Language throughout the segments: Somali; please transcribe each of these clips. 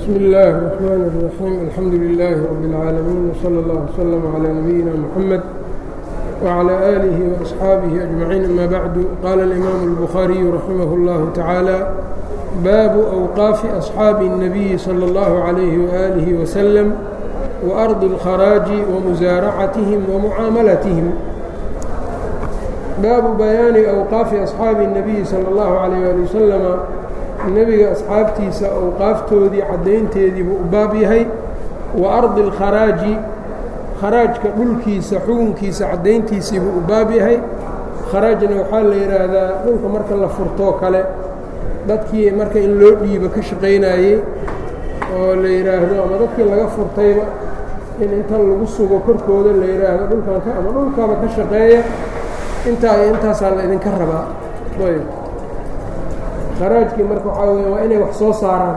bsm اllh الرحmn الرaحيم alxamdu لlh رb العاalمين وslى اllه وsلم عlى نبيina mحamed وعlى آlih وأصxaabihi أجمaعيin amا bعd qala الإmam الbخhariي raximah اllah taعaalى baabu أwqaafi أصxaabi النabiyi slى اllah عlيh وآlih وsلم وأrضi الkharaaji وmusaaracatihim وmucaamalatihim baabu bayaani أwqaafi أصxaabi النabiyi slى اllahu عalيه ali waslama nebiga asxaabtiisa awqaaftoodii caddaynteediibuu u baab yahay wa ardi اlkharaaji kharaajka dhulkiisa xukunkiisa caddayntiisiibuu u baab yahay kharaajna waxaa la yidhaahdaa dhulka marka la furtoo kale dadkii marka in loo dhiibo ka shaqaynayey oo la yidhaahdo ama dadkii laga furtayba in inta lagu sugo korkooda la yidhaahdo dhulkan ama dhulkaba ka shaqeeya intaa iyo intaasaa la idinka rabaa ayb kharaajkii marka waxaa weya waa inay wax soo saaraan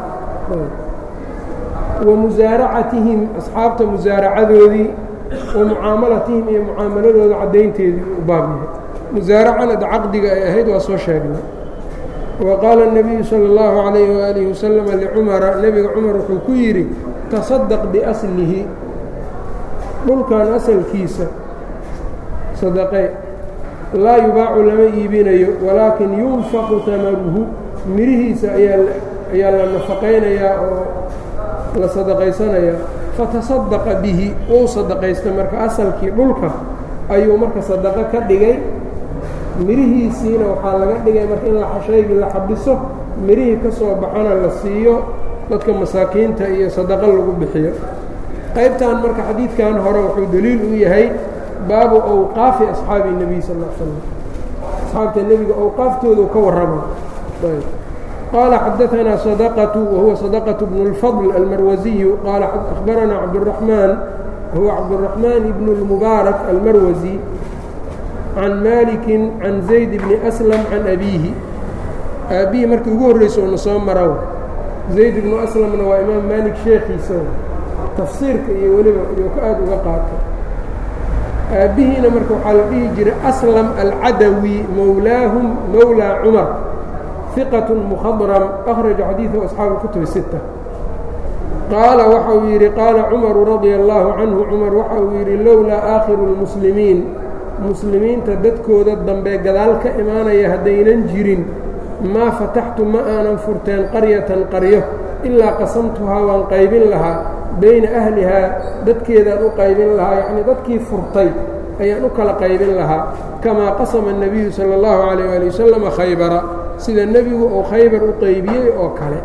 wa musaaracatihim asxaabta musaaracadoodii wa mucaamalatihim iyo mucaamaladooda caddaynteedii u baab yahay musaaracana da caqdiga ay ahayd waa soo sheegnay wa qaala الnabiyu salى اllahu عalayh waalihi wasalam licumara nebiga cumar wuxuu ku yidhi tasadaq biaslihi dhulkan asalkiisa sadaqe laa yubaacu lama iibinayo walaakin yunfaqu tamaruhu mirihiisa ayaa la nafaqaynayaa oo la sadaqaysanayaa fatasadaqa bihi wou sadaqaysta marka asalkii dhulka ayuu marka sadaqo ka dhigay mirihiisiina waxaa laga dhigay marka in shaygii la xabiso mirihii ka soo baxana la siiyo dadka masaakiinta iyo sadaqo lagu bixiyo qaybtan marka xadiidkan hore wuxuu daliil u yahay baabu awqaafi asxaabi الnebiy sal l slam asxaabta nebiga awqaaftoodu ka warrama qaala xadaanaa sadaqatu wahuwa sadaqaة bnu اlfadl almarwasiyu qaala akhbaranaa cabdالraxmaan wahuwa cabdالraxmaan ibn اlmubaarak almarwasi can maliki can zayd bni aslam can abiihi aabbihi markii ugu horreysa una soo mara zayd ibnu aslamna waa imaam maalik sheekhiisa tafsiirka iyo weliba iyuu ka aada uga qaatay aabbihiina marka waxaa la dhihi jiray aslam alcadawi mowlaahum mowlaa cumar hiqat mukhadram akhraja xadiidahu asxaabu kutubi sita qaala waxa uu yidhi qaala cumaru radia allaahu canhu cumar waxa uu yidhi lowlaa aakhiru اlmuslimiin muslimiinta dadkooda dambe gadaal ka imaanaya haddaynan jirin maa fataxtu ma aanan furteen qaryatan qaryo ilaa qasamtuhaa waan qaybin lahaa bayna ahlihaa dadkeedaan u qaybin lahaa yacnii dadkii furtay ayaan u kala qaybin lahaa kamaa qasama الnebiyu salى اllahu عalيyه ali wasalama khaybara sida nebigu uu khaybar u qaybiyey oo kale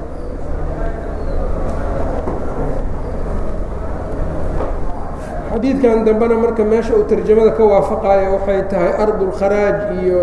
xadiidkan dambena marka meesha uu tarjamada ka waafaqayo waxay tahay ardulkharaaj iyo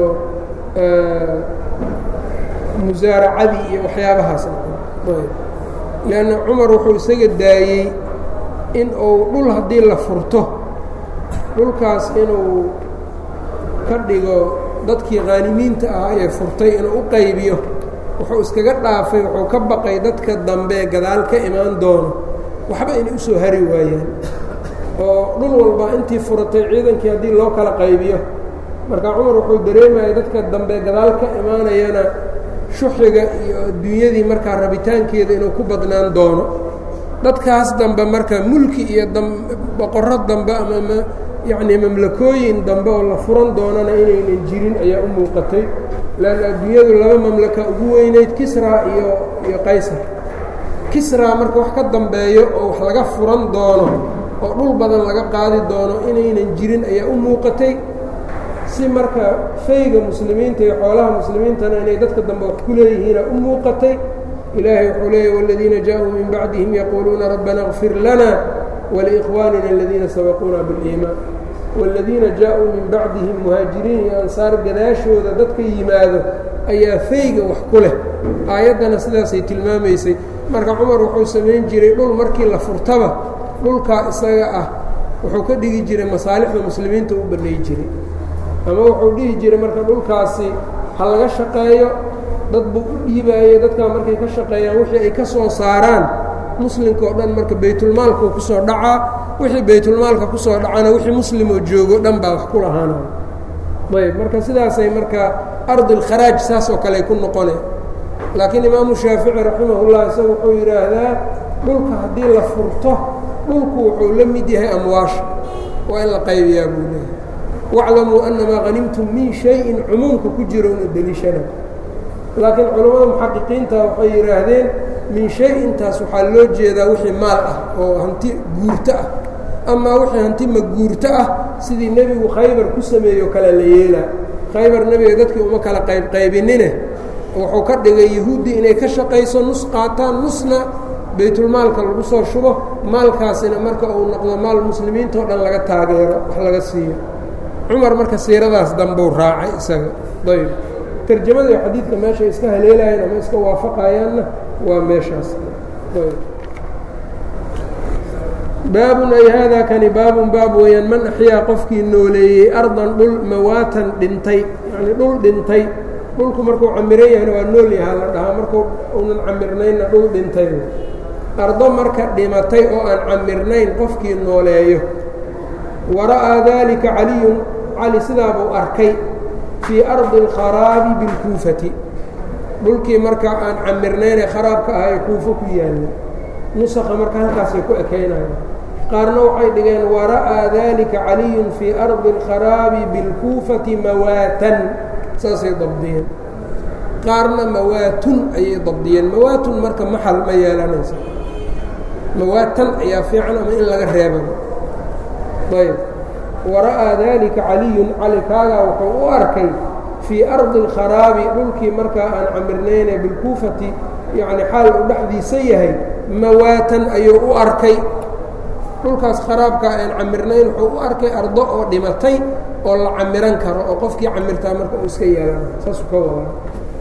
musaaracadii iyo waxyaabahaas lanna cumar wuxuu isaga daayey in uu dhul haddii la furto dhulkaas inuu ka dhigo dadkii khaanimiinta ahaa ee furtay inuu u qaybiyo wuxuu iskaga dhaafay wuxuu ka baqay dadka dambe gadaal ka imaan doono waxba inay usoo hari waayaan oo dhul walba intii furatay ciidankii haddii loo kala qaybiyo marka cumar wuxuu dareemayay dadka dambe gadaal ka imaanayana shuxiga iyo adduunyadii markaa rabitaankeeda inuu ku badnaan doono dadkaas dambe marka mulki iyo boqorro dambe ama yacnii mamlakooyin dambe oo la furan doonana inaynan jirin ayaa u muuqatay leanna adduunyadu laba mamlaka ugu weynayd kisra iyo iyo qaysar kisra marka wax ka dambeeyo oo wax laga furan doono oo dhul badan laga qaadi doono inaynan jirin ayaa u muuqatay si marka fayga muslimiinta iyo xoolaha muslimiintana inay dadka dambe wax ku leeyihiina u muuqatay ilaahay wuxuu leeyahy wاladiina jaaءuu min bacdihim yaquuluuna rabbana اغfir lana waliikhwaanina aladiina sabaquuna biاliimaan wاladiina jaaءuu min bacdihim muhaajiriin iyo ansaar gadaashooda dadka yimaado ayaa fayga wax ku leh aayaddana sidaasay tilmaamaysay marka cumar wuxuu samayn jiray dhul markii la furtaba dhulkaa isaga ah wuxuu ka dhigi jiray masaalixda muslimiinta u bannay jiray ama wuxuu dhihi jiray marka dhulkaasi ha laga shaqeeyo dad buu u dhiibaayey dadkaa markay ka shaqeeyaan wixii ay ka soo saaraan muslimka oo dhan marka baytulmaalkuu ku soo dhacaa wixii baytulmaalka ku soo dhacana wixii muslimoo joogo dhan baa wax ku lahaanaya ayb marka sidaasay marka ardulkharaaj saas oo kale ay ku noqone laakiin imaamu shaafici raximahullah isaga wuxuu yidhaahdaa dhulka haddii la furto dhulku wuxuu la mid yahay amwaasha waa in la qaybiyaa buu leeyahay waclamuu annamaa hanimtum min shayin cumuumka ku jiro una deliishana laakiin culammada muxaqiqiinta waxay yidhaahdeen min shay-intaas waxaa loo jeedaa wixii maal ah oo hanti guurto ah amaa wixii hanti maguurto ah sidii nebigu khaybar ku sameeyo kale la yeelaa khaybar nebiga dadkii uma kala qaybqaybinine wuxuu ka dhigay yahuuddii inay ka shaqayso nus qaataan nusna baytulmaalka lagu soo shubo maalkaasina marka uu noqdo maal muslimiintao dhan laga taageero wax laga siiyo cumar marka siiradaas dambuu raacay isaga ayb tarjamada iyo xadiidka meeshay iska haleelayeen ama iska waafaqayaanna waa meeshaas baabun ay haadaa kani baabun baab weeyaan man axyaa qofkii nooleeyey ardan dhul mawaatan dhintay yacnii dhul dhintay dhulku markuu camiran yahayna waa nool yahaa la dhahaa markuu unan camirnaynna dhul dhintay ardo marka dhimatay oo aan camirnayn qofkii nooleeyo wara'aa daalika caliyun cali sidaa buu arkay fii ardi alkharaabi bilkuufati dhulkii marka aan camirnaynee kharaabka ah ee kuufo ku yaalla nusakha marka halkaasay ku ekaynayaan qaarna waxay dhigeen wara'aa daalika caliyun fii ardi alkharaabi bilkuufati mawaatan saasay dabdiyeen qaarna mawaatun ayay dabdiyeen mawaatun marka maxal ma yeelanaysa mawaatan ayaa fiican ama in laga reebaba ayb wara'aa daalika caliyun cali kaagaa wuxuu u arkay fii ardi alkharaabi dhulkii markaa aan camirnayne bilkuufati yacni xaal uu dhexdiisa yahay mawaatan ayuu u arkay dhulkaas kharaabkaa aan camirnayn wuxuu u arkay ardo oo dhimatay oo la camiran karo oo qofkii camirtaa marka uu iska yeelana saasuu ka wadaa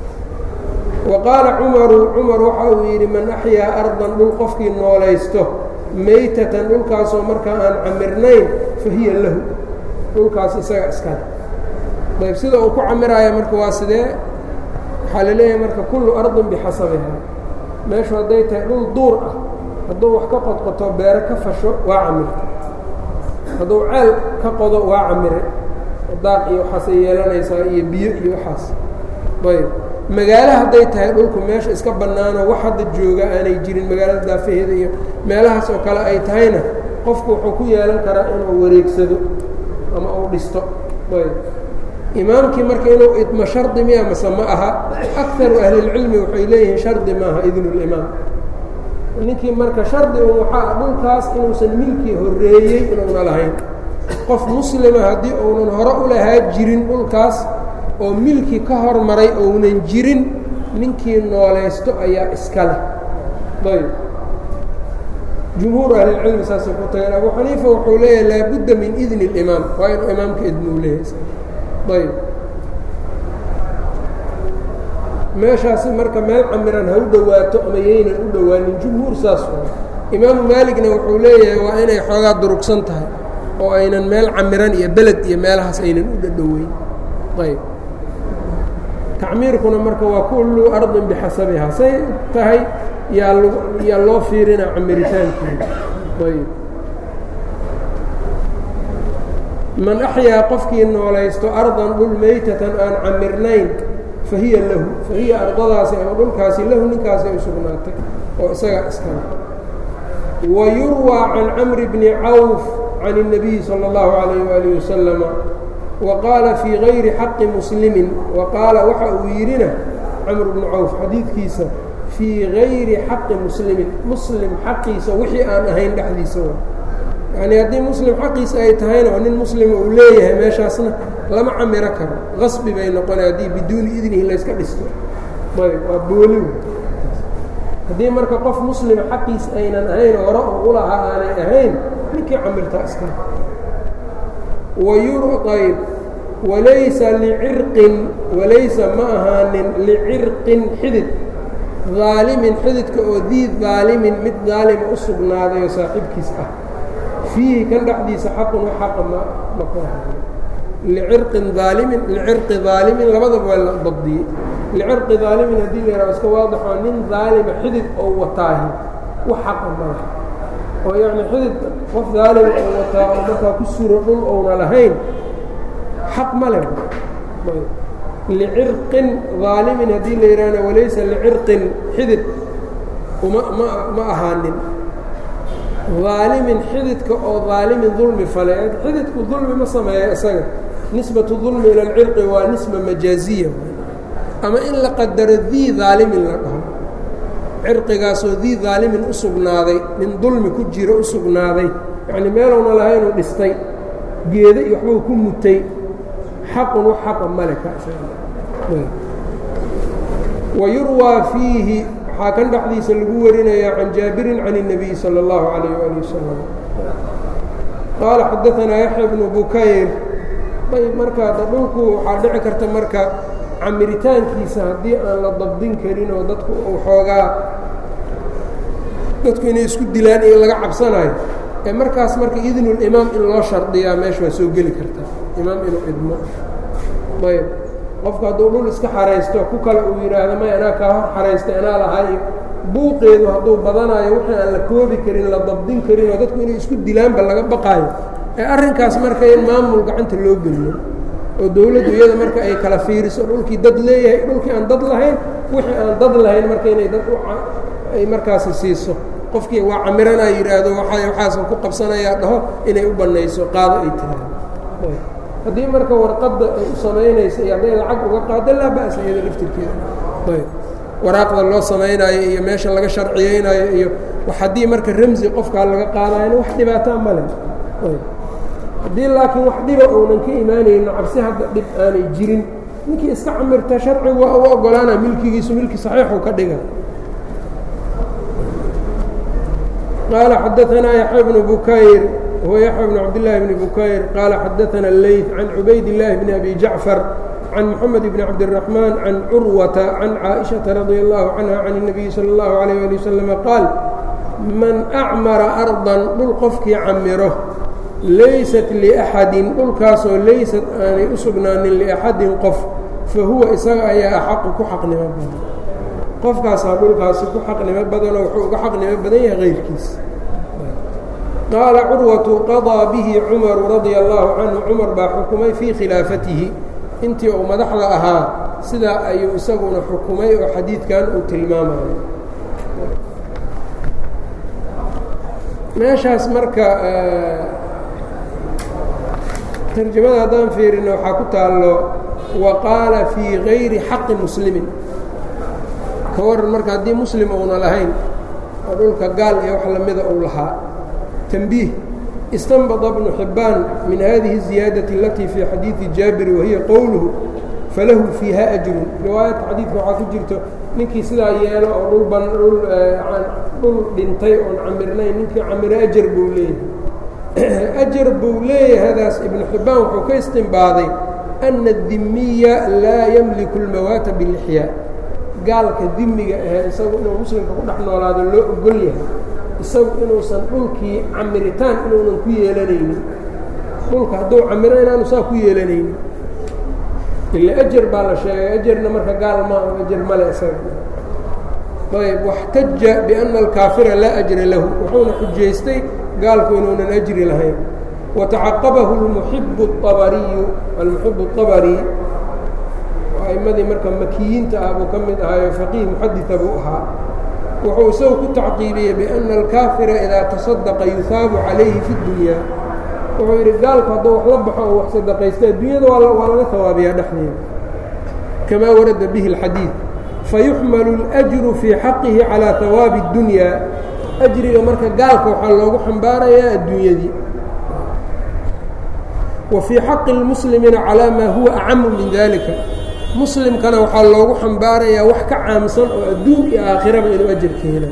wa qaala cumaru cumar waxa uu yidhi man axyaa ardan dhul qofkii noolaysto maytatan dhulkaasoo markaa aan camirnayn fa hiya lahu dhulkaas isaga iskale ayb sida uu ku camiraayo marka waa sidee waxaa la leeyahay marka kullu ardin bixasabiha meeshu hadday tahay dhul duur ah hadduu wax ka qodqoto beero ka fasho waa camirta hadduu ceel ka qodo waa camire daaq iyo waxaasay yeelanaysaa iyo biyo iyo waxaas ayb magaalo hadday tahay dhulku meesha iska bannaanoo wax hadda jooga aanay jirin magaalada daafaheeda iyo meelahaas oo kale ay tahayna qofku wuxuu ku yeelan karaa inuu wareegsado ama uu dhisto ayb imaamkii marka inuu idmo shardi miya mase ma aha akaru ahlilcilmi waxay leeyihiin shardi maaha idnulimaam ninkii marka shardi un waxaa dhulkaas inuusan milkii horreeyey inuuna lahayn qof muslima haddii uunan hore u lahaa jirin dhulkaas oo milki ka hormaray ounan jirin ninkii noolaysto ayaa iska leh ayb jumhuur ahlilcilmi saasay ku tageen abu xaniifa wuxuu leeyahay laabudda min idni اlimaam waa inuu imaamka idnuu leeyahay ayb meeshaasi marka meel camiran ha u dhowaato ama yaynan u dhowaanin jumhuur saas imaamu maaligna wuxuu leeyahay waa inay xoogaa durugsan tahay oo aynan meel camiran iyo beled iyo meelahaas aynan u dhadhoweyn ayb tacmiirkuna marka waa kullu ardin bixasabihaa say tahay yaa l yaa loo fiirinaa camiritaankeeda ayb man axyaa qofkii noolaysto ardan dhul maytatan aan camirnayn fa hiya lahu fa hiya ardadaasi ama dhulkaasi lahu ninkaasi ay sugnaatay oo isaga iskale wa yurwaa can camri bni cawf can الnabiyi salى اllahu عalayh waalih wasalama wa qaala fii gayri xaqi muslimin wa qaala waxa uu yidhina camr bnu cawf xadiidkiisa fii gayri xaqi muslimin muslim xaqiisa wixii aan ahayn dhexdiisa wa yacni haddii muslim xaqiisa ay tahayna oo nin muslima uu leeyahay meeshaasna lama camiro karo qasbi bay noqona haddii biduuni idnihi layska dhisto ayb waa booli haddii marka qof muslima xaqiisa aynan ahayn hore oo ulahaa aanay ahayn ninkii camirtaa iska wayurayb walaysa licirqin walaysa ma ahaanin licirqin xidid daalimin xididka oo diid daalimin mid daalima u sugnaaday oo saaxiibkiis ah fiihi kan dhexdiisa xaqun wa xaqa ma ma ku licirqin daalimin licirqi daalimin labadaba waa la dabdiyey licirqi daalimin haddii la yaraha iska waadaxoo nin daalima xidid oo wataahi wax xaqa malaha oo yacni xidid qof daalima oo wataa oo markaa ku suro dhul ouna lahayn xaq ma leh licirqin daalimin haddii la yidhaahna walaysa licirqin xidid uma ma ma ahaanin daalimin xididka oo daalimin dulmi fale xididku dulmi ma sameeya isaga nisbatu dulmi ila alcirqi waa nisba majaaziya ama in la qadaro dii daalimin la dhaho cirqigaasoo dii daalimin u sugnaaday nin dulmi ku jiro u sugnaaday yacnii meelowna lahaynuu dhistay geeda iyo waxbuu ku mutay xaqun wax xaqa male wayurwaa fiihi waxaa kan dhexdiisa lagu warinayaa can jaabirin can الnabiy salى اllahu عalayh ali wasalam qaala xadaanaa yaxya bnu bukayr ayb markaa dhulku waxaa dhici karta marka camiritaankiisa haddii aan la dabdin karin oo dadku uu xoogaa dadku inay isku dilaan iyo laga cabsanayo ee markaas marka idnulimaam in loo shardiyaa meesha waa soo geli karta imaam inuu idmo ayb qofku hadduu dhul iska xaraysto ku kale uu yidhaahdo may anaa kaa hor xaraystay anaa lahay buuqeedu hadduu badanayo wixii aan la koobi karin la dabdin karin oo dadku inay isku dilaanba laga baqaayo ee arrinkaas marka in maamul gacanta loo geliyo oo dowladdu iyada marka ay kala fiiriso dhulkii dad leeyahay dhulkii aan dad lahayn wixii aan dad lahayn marka inay dad ay markaasi siiso qofkii waa camiranaa yidhaahdo waa waxaasan ku qabsanayaa dhaho inay u bannayso qaado ay tiraahdo haddii marka warqadda ay u samaynaysa iyo hadday lacag uga qaado laa ba'sa iyada laftirkeeda ayb waraaqda loo samaynaayo iyo meesha laga sharciyeynaayo iyo haddii marka ramsi qofkaa laga qaadayana wax dhibaataa male ayb haddii laakiin wax dhiba uunan ka imaanayno cabsi hadda dhib aanay jirin ninkii iska camirta sharcigu waa u ogolaana milkigiisu milki saxiixuu ka dhiga qaala xadaanaa yaxya bnu bukayr هو يحيى بن عبد الله بن بكير قال حدثنا الليث عن عبيد الله بن أبي جعفر عن محمد بن عبد الرحمن عن عروة عن عائشة رضي الله عنها عن النبي صلى الله عليه وآله وسلم قال من أعمر أرضا dhul qofkii camiro laysat لأحadi dhulkaasoo laysat aanay u sugnaanin لأxadin qof fahuwa isaga ayaa axaqu ku xaqnimo badan qofkaasaa dhulkaasi ku xaqnimo badanoo wuxuu uga xaqnimo badan yahay غayrkiis qaala curwatu qaضىa bihi cumaru radia allahu canhu cumar baa xukumay fii khilaafatihi intii uu madaxda ahaa sidaa ayuu isaguna xukumay oo xadiidkan uu tilmaamayo meeshaas marka tarjamada haddaan fiirino waxaa ku taallo wa qaala fii gayri xaqi muslimin ka waran marka haddii muslim uuna lahayn oo dhulka gaal iyo wax lamida uu lahaa تنبيه استنبط بن حبان من هذه الزيادة التي في حديث جابر وهي قوله فله فيها أجر رواaية xadيiثka waxaa ku jirto ninkii sidaa yeelo oo dhulban dhul dhintay oon camirnayn ninkii camiro أجر buu leeyahay أجر buu leeyahadaas iبن حibaan wuxuu ka اstinbaaday أن الdimiya laa ymliك الmawaaت بالإحyاء gaalka dimiga ahee isagu inuu muslimka ku dhex noolaado loo ogol yahay isagu inuusan dhulkii camiritaan inuunan ku yeelanaynin dhulka hadduu camiro inaanu saa ku yeelanaynin ila ajar baa la sheegay ajarna marka gaal ma ajar male isaga ayb waxtaja biأna alkaafira laa ajra lahu wuxuuna xujaystay gaalku inuunan ajri lahayn watacaqabahu اlmuxibu الطabariyu almuxibu الطabari a'imadii marka makiyiinta ah buu ka mid ahaayo faqiih muxadita buu ahaa wuxuu isagu ku tacqiibiyey biأna alkaafira idaa taصadaqa yuhaabu calayhi fi اdunya wuxuu yidhi gaalku hadduu wax la baxo oo wax sadaqaysta adduunyada waa laga hawaabiyaa dhexdeeda kamaa warada bihi اlxadiid fayuxmalu اlأjru fii xaqihi calىa hawaabi اdunya ajriga marka gaalka waxaa loogu xambaarayaa adduunyadii wa fii xaqi اlmuslimiina calىa maa huwa acamu min dalika muslimkana waxaa loogu xambaarayaa wax ka caamsan oo adduun iyo aakhiraba inuu ajarka hela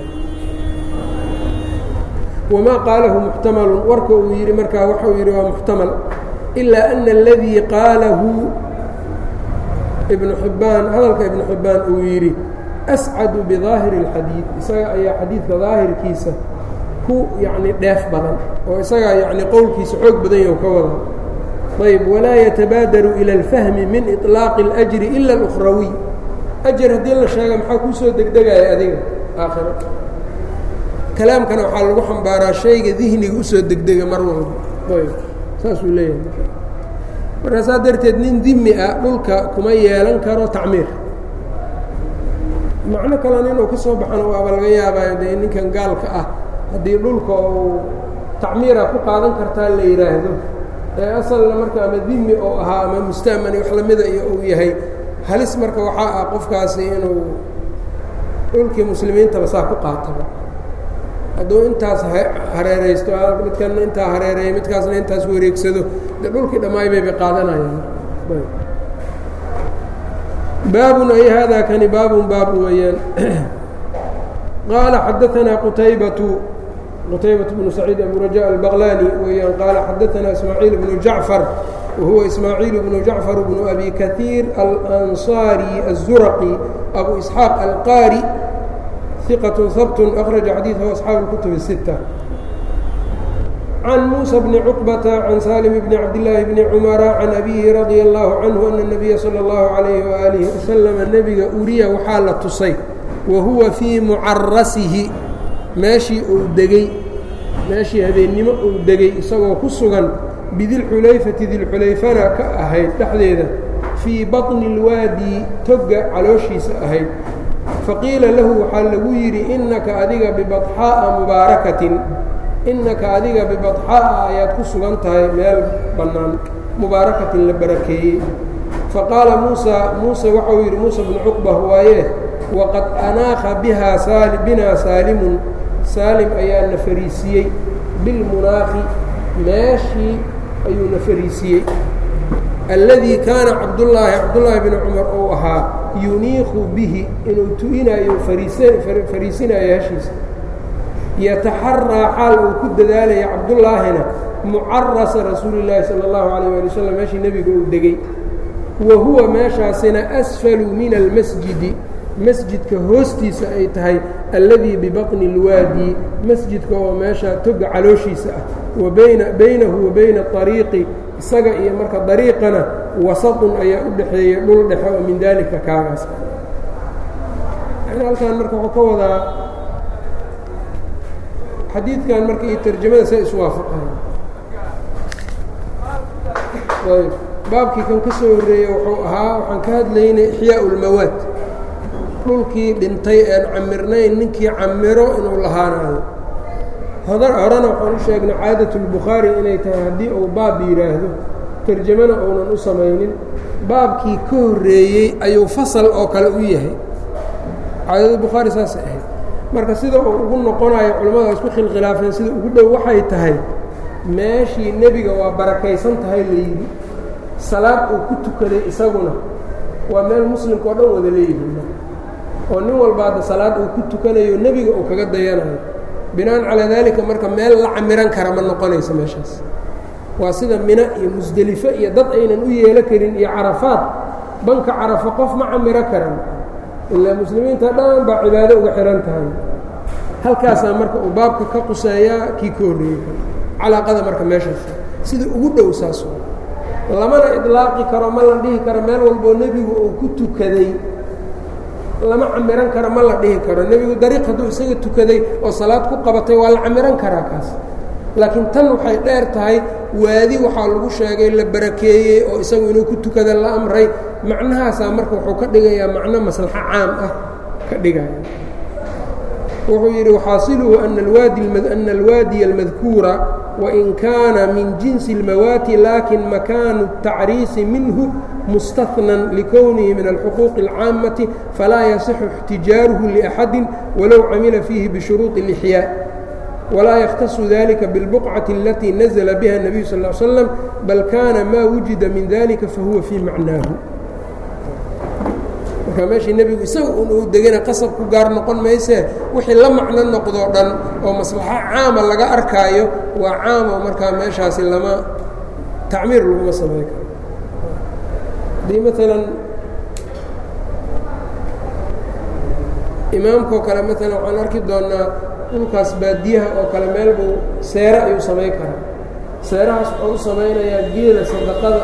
wamaa qaalahu muxtamalun warka uu yidhi markaa waxa uu yidhi waa muxtamal ilaa ana aladii qaalahu ibnu xibbaan hadalka ibnu xibbaan uu yidhi ascadu bidaahiri اlxadiid isaga ayaa xadiidka daahirkiisa ku yacni dheef badan oo isagaa yacni qowlkiisa xoog badan yahu ka wada ayb walaa yatabaadaru ilى اlfahmi min iطlaaqi اlأjri ila اlأkhrawiy ajar haddii la sheega maxaa kuu soo degdegaya adiga aakhiro kalaamkana waxaa lagu xambaaraa shayga dihniga usoo degdega mar walba ayb saasuu leeyahay markaasaa darteed nin dimi ah dhulka kuma yeelan karo tacmiir macno kalena inuu ka soo baxana waaba laga yaabaayo dee ninkan gaalka ah haddii dhulka uu tacmiira ku qaadan kartaa la yidhaahdo ee asalna marka ama dimi oo ahaa ama musta'mani wax lamida iyo uu yahay halis marka waxaa ah qofkaasi inuu dhulkii muslimiintaba saa ku qaataba hadduu intaas hareeraysto midkanna intaa hareereeya midkaasna intaas wareegsado de dhulkii dhammaay bayba qaadanayaan baabun ay hada kani baabun baab weeyaan qaala xadaanaa qutaybatu qtaybaة بن سacيid أbu رajاء البغlاni weyaan qaala xadaثna ismaaعiil بن jaعفر wahuwa ismaaعiil بن jaعفر بن أbi kaثيir الأnصاrي الزurqي أbu إسحاaq alqاrي ثiqة hbt أkرaجa xadيiثه أصxaaب الكتب الستة عن موسى بن cقبة عن sالم بن cabdاللahi بن cمر عن أbيه رaضي الله عanه أن النبya slى الlaه عليه وآله وسلم nebiga uriya waxaa la tusay wahuwa fيi mucarasihi meeshii uu degey meeshii habeennimo uu degey isagoo ku sugan bidilxulayfati dilxulayfana ka ahayd dhexdeeda fii baطni اlwaadi togga calooshiisa ahayd faqiila lahu waxaa lagu yidhi innaka adiga bibaxaa'a mubaarakatin innaka adiga bibaxaa'a ayaad ku sugan tahay meel bannaan mubaarakatin la barakeeyey faqaala muusa muuse waxau yidhi muusa bnu cuqba waaye waqad anaakha bihaa saali binaa saalimun saalim ayaa na fariisiyey bilmunaaqi meeshii ayuu na fariisiyey alladii kaana cabdullaahi cabdullaahi bni cumar uu ahaa yuniiqu bihi inuu tu'inayo fariisinayo heshiisa yataxaraa xaal uu ku dadaalaya cabdullaahina mucarasa rasuuli llaahi sala allahu calayh waali wasalam meeshii nebiga uu degey wa huwa meeshaasina asfalu min almasjidi masjidka hoostiisa ay tahay alladii bibaطni اlwaadi masjidka oo meesha toga calooshiisa ah wa bayna baynahu wa bayna طariiqi isaga iyo marka dariiqana wasaطun ayaa u dhexeeya dhul dhexe oo min daalika kaagaas halkan marka wuxuu ka wadaa xadiidkan marka iyo tarjamada say iswaafaqayan ayb baabkii kan ka soo horreeyey wuxuu ahaa waxaan ka hadlaynay ixyaa اlmawaad dhulkii dhintay een camirnayn ninkii camiro inuu lahaanayo horena waxaan u sheegnay caadatulbukhaari inay tahay haddii uu baab yidhaahdo tarjamana uunan u samaynin baabkii ka horreeyey ayuu fasal oo kale u yahay caadadulbukhaari saasay ahayd marka sida uu ugu noqonayo culimmada isku khilkhilaafeen sida ugu dhow waxay tahay meeshii nebiga waa barakaysan tahay la yidhi salaad uu ku tukaday isaguna waa meel muslimka oo dhan wada leeyihiin oo nin walba hadda salaad uu ku tukanayo nebiga uu kaga dayanayo binaan calaa daalika marka meel la camiran kara ma noqonayso meeshaas waa sida mina iyo musdelifo iyo dad aynan u yeelo karin iyo carafaad banka carafo qof ma camiro karan ilaa muslimiinta dhan baa cibaado uga xihan tahay halkaasaa marka uu baabka ka quseeyaa kii ka horreeyey calaaqada marka meeshaas sida ugu dhow saas lamana idlaaqi karo ma la dhihi karo meel walboo nebigu uu ku tukaday lama camiran karo ma la dhihi karo nebigu dariiq hadduu isaga tukaday oo salaad ku qabatay waa la camiran karaa kaas laakiin tan waxay dheer tahay waadi waxaa lagu sheegay la barakeeyey oo isagu inuu ku tukada la amray macnahaasaa marka wuxuu ka dhigayaa macno maslaxo caam ah ka dhigaya wuxuu yidhi waxaasiluhu ana alwaadiya almadkuura wain kaana min jinsi اlmawaati lakin makaanu الtacriisi minhu mustahnan likownihi min alxuquuqi اlcaamati falaa yasixu اxtijaaruhu liأxadi walow camila fiihi bishuruuطi اlإxyaa walaa yakhtasu dalika biاlbuqcati alatii nazla biha الnabiyu sal ا slam bal kaana maa wujida min dalika fahuwa fii macnaahu marka meeshii nebigu isaga un uu degana qasab ku gaar noqon maysee wixii la macno noqdoo dhan oo maslaxo caama laga arkaayo waa caamo markaa meeshaasi lama tacmiir laguma samay karo haddii maalan imaamkaoo kale maalan waxaan arki doonnaa dhulkaas baadiyaha oo kale meel buu seere ayuu samayn karaa seerahaas wuxuu u samaynayaa geela sadaqada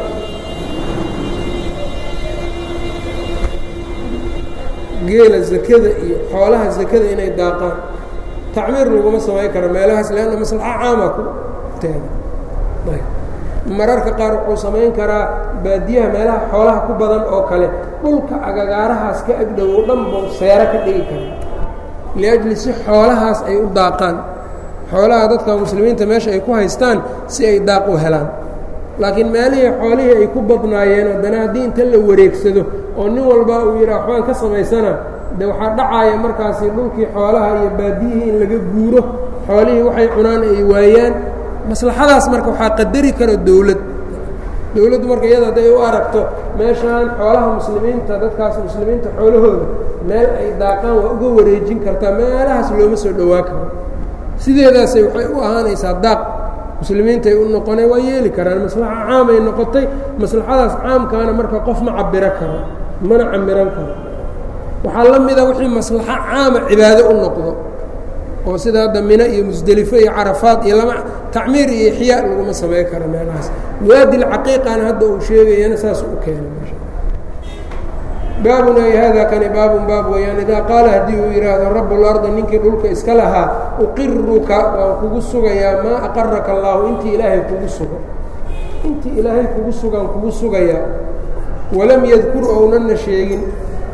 geela zakada iyo xoolaha zakada inay daaqaan tacmiir laguma samayn karo meelahaas leanna maslaxo caama ku teeda mararka qaar wuxuu samayn karaa baadiyaha meelaha xoolaha ku badan oo kale dhulka agagaarahaas ka agdhowow dhan buu seero ka dhigi karaa liajli si xoolahaas ay u daaqaan xoolaha dadka muslimiinta meesha ay ku haystaan si ay daaq u helaan laakiin meelihii xoolihii ay ku badnaayeen haddana haddii inta la wareegsado oo nin walba uu yidhaha waxbaan ka samaysana de waxaa dhacaaya markaasi dhulkii xoolaha iyo baadiyihii in laga guuro xoolihii waxay cunaan ay waayaan maslaxadaas marka waxaa qadari kara dowlad dowladdu marka iyada hadday u aragto meeshaan xoolaha muslimiinta dadkaas muslimiinta xoolahooda meel ay daaqaan waa uga wareejin kartaa meelahaas looma soo dhowaa karo sideedaasay waxay u ahaanaysaa daaq muslimiintay u noqonay waa yeeli karaan maslaxa caamay noqotay maslaxadaas caamkaana marka qof ma cabiro karo mana camiran karo waxaa la mida wixii maslaxo caama cibaado u noqdo oo sida hadda mino iyo musdelifo iyo carafaad iyo lama tacmiir iyo ixyaa laguma samey karo meelahaas waadil caqiiqana hadda uu sheegayana saas u keenay meesha baabun ay hada kani baabun baab weeyaan idaa qaala haddii uu yidhaahdo rabu lardi ninkii dhulka iska lahaa uqiruka waan kugu sugayaa maa aqaraka allaahu intii ilaahay kugu sugo intii ilaahay kugu sugaan kugu sugayaa walam yadkur ownana sheegin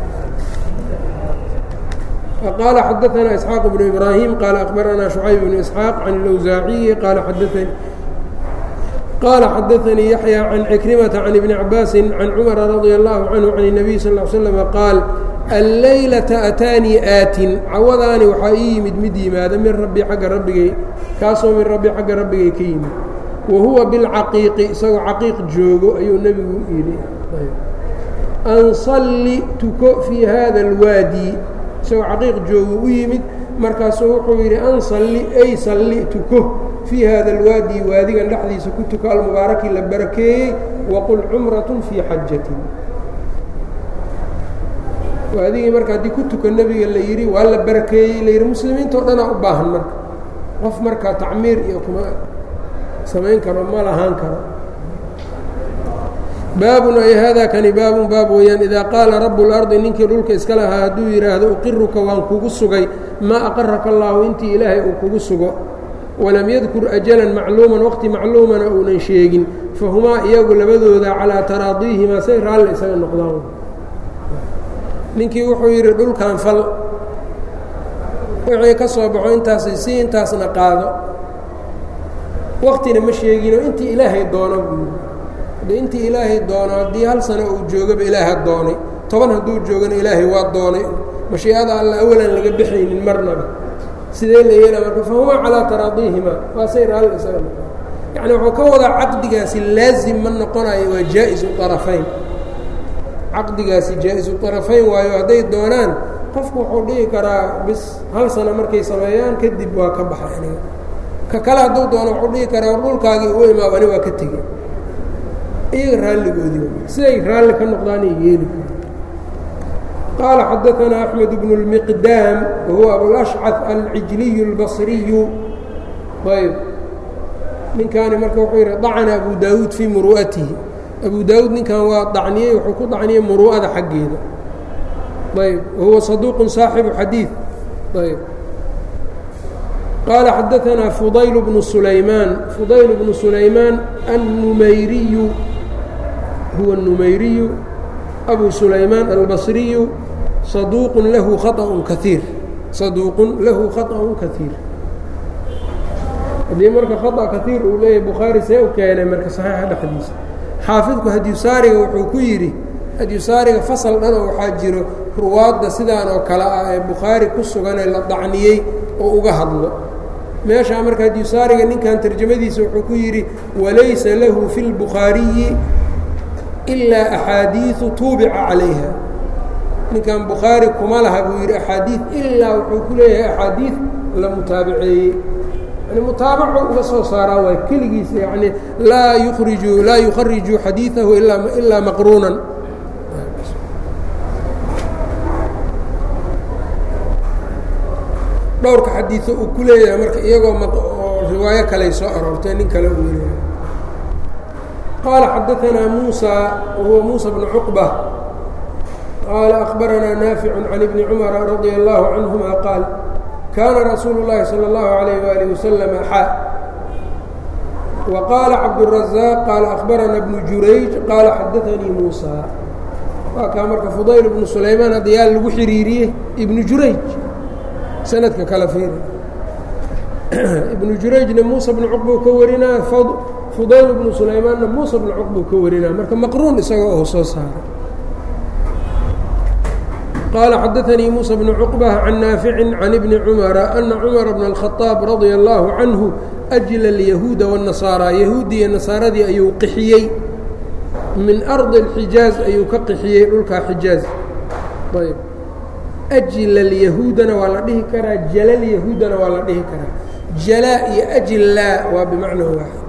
qال xdثna إسحاaq بن إبراهيم qال أخبرnا شعyب بن إسحاaq عن الأwزاaعي qال xdثnي يحيى عن عكرمة عن بن عباس عن cمر رضي الله عنه عن النبي صلى اه عليه وسلم qاaل الlayلة أtاnيi آatin cawadaani waxaa ii yimid mid yimaada min rabbi agga rabbigay kaasoo min rabbi xagga rabbigay ka yimid wahuwa bاlcaqiiqi isagoo caqiiq joogo ayuu nebigu yidhi anصli tuko fii hada الwaadي isagoo caqiiq joogu u yimid markaasuu wuxuu yidhi an salli ay salli tuko fii hada alwaadi waadigan dhexdiisa ku tuko almubaaraki la barakeeyey waqul cumratun fii xajatin waadigii marka haddii ku tuko nebiga la yidhi waa la barakeeyey la yidhi muslimiintao dhanaa u baahan marka qof markaa tacmiir iyo kuma samayn karo ma lahaan karo baabun ay hada kani baabun baab weeyaan idaa qaala rabu اlardi ninkii dhulka iska lahaa hadduu yidhaahdo uqiruka waan kugu sugay maa aqaraka allaahu intii ilaahay uu kugu sugo walam yadkur ajalan macluuman waqti macluumana uunan sheegin fahumaa iyagu labadooda calaa taraadiihimaa say raalli isaga noqdaan ninkii wuxuu yidhi dhulkan fal wixii ka soo baxo intaas si intaasna qaado waqtina ma sheegino intii ilaahay doono buu de intii ilaahay doono haddii hal sano uu joogaba ilaaha doonay toban hadduu joogana ilaahay waa doonay mashiicada alla awalan laga bixaynin marnaba sidee la yeela marka fahumaa calaa taraadiihima waa say raalli isaga noqon yacni wuxuu ka wadaa caqdigaasi laazim ma noqonayo waa jaa-isu arafayn caqdigaasi jaa-isu arafayn waayo hadday doonaan qofku wuxuu dhihi karaa bis hal sano markay sameeyaan kadib waa ka baxa aniga ka kale hadduu doono wuxuu dhihi karaa dhulkaagii u imaab ani waa ka tegey iyaga raalligoodii siday raalli ka noqdaanay yeeli qaala xadaanaa axmed bnu اlmiqdaam wahuwa abulashcad alcijliyu اlbasriyu ayb ninkaani marka wuxuu yidhi dacna abu daawuud fii muru'atihi abu daawuud ninkan waa dacniyey wuxuu ku dacniyey muru'ada xaggeeda ayb wahuwa saduuqu saaxibu xadiid ayb qaala xadaanaa fudayl bnu sulaymaan fudayl bnu sulaymaan annumayriyu huwa النumayriyu أbu sulaymaan albصriyu صaduuq lahu khaطأ kaiir صaduuqun lahu khaطأ kaiir haddii marka khaطأ kaiir uu leeyahay bukhaari see u keenay marka صaxiixa dhexdiisa xaafidku hadiyusaariga wuxuu ku yidhi hadiyusaariga fasal dhan oo waxaa jiro ruwaadda sidaan oo kale ah ee bukhaari ku suganee la dacniyey oo uga hadlo meeshaa marka hadiyusaariga ninkan tarjamadiisa wuxuu ku yidhi walaysa lahu fi اlbukhaariyi ilaa axaadiiu tuubica calayha ninkan bukhaari kuma laha buu yidhi axaadiid ilaa wuxuu ku leeyahay axaadiid la mutaabaceeyey yani mutaabaco uga soo saaraa waa keligiisa yani laa yuriju laa yukhariju xadiiثahu ilaa maqruunan dhowrka xadiiثo uu ku leeyahay marka iyagoo riwaayo kaley soo aroortay nin kale uu weliya qال xadaثna muسى whuwa muسى بن cqبة qال أخbarana ناaفiع عن بن cمر رaضي الله عanهma qاaل kana rasuul الlahi slى الlaه عليه وaلiه وsلم xا wa qaala cabdالraزaaq qaala akhbarana bnu jurayj qaala xadaanii muusa waa kaa marka fudayl ibnu sulaymaan hadda yaa lagu xiriiriyey ibnu jurayj sanadka kala fiiri ibnu jurayjna muusa bnu cuqbuu ka warinaa fudayl ibnu sulaymaanna muusa bnu cuqbuu ka warinaa marka maqruun isagoo oo soo saaray qaala xadaanii muusa bnu cuqbة can naaficin can ibni cumara ana cumara bna الkhaطaab radia اllaahu canhu ajla اlyahuuda wالnasaara yahuudiya nasaaradii ayuu qixiyey min ardi اlxijaaz ayuu ka qixiyey dhulkaa xijaaz ayb ajla اlyahuudana waa la dhihi karaa jalalyahuudana waa la dhihi karaa jalaa iyo ajlaa waa bimacna waaxid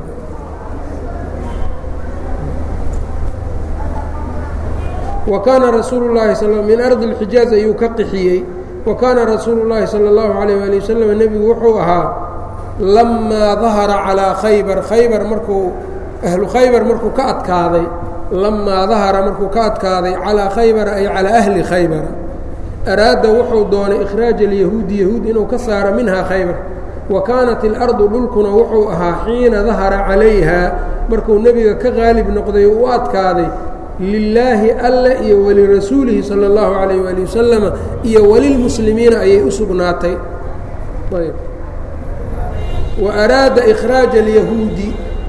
wa kaana rasuulu llahi min ardi اlxijaaz ayuu ka qixiyey wa kaana rasuulu llaahi salى اllahu عalيyه ali wasalam nebigu wuxuu ahaa lamaa dahara calىa khaybar khaybar markuu ahlu khaybar markuu ka adkaaday lamaa dahara markuu ka adkaaday calىa khaybara ay calىa ahli khaybara araada wuxuu doonay ikhraaja alyahuudi yahuud inuu ka saaro minhaa khaybar wa kaanat ilardu dhulkuna wuxuu ahaa xiina dahara calayha markuu nebiga ka qaalib noqday oo u adkaaday lilaahi alle iyo walirasuulihi sala اllahu calayh waali wasalama iyo walilmuslimiina ayay u sugnaatay ayb wa araada ikhraaja alyahuudi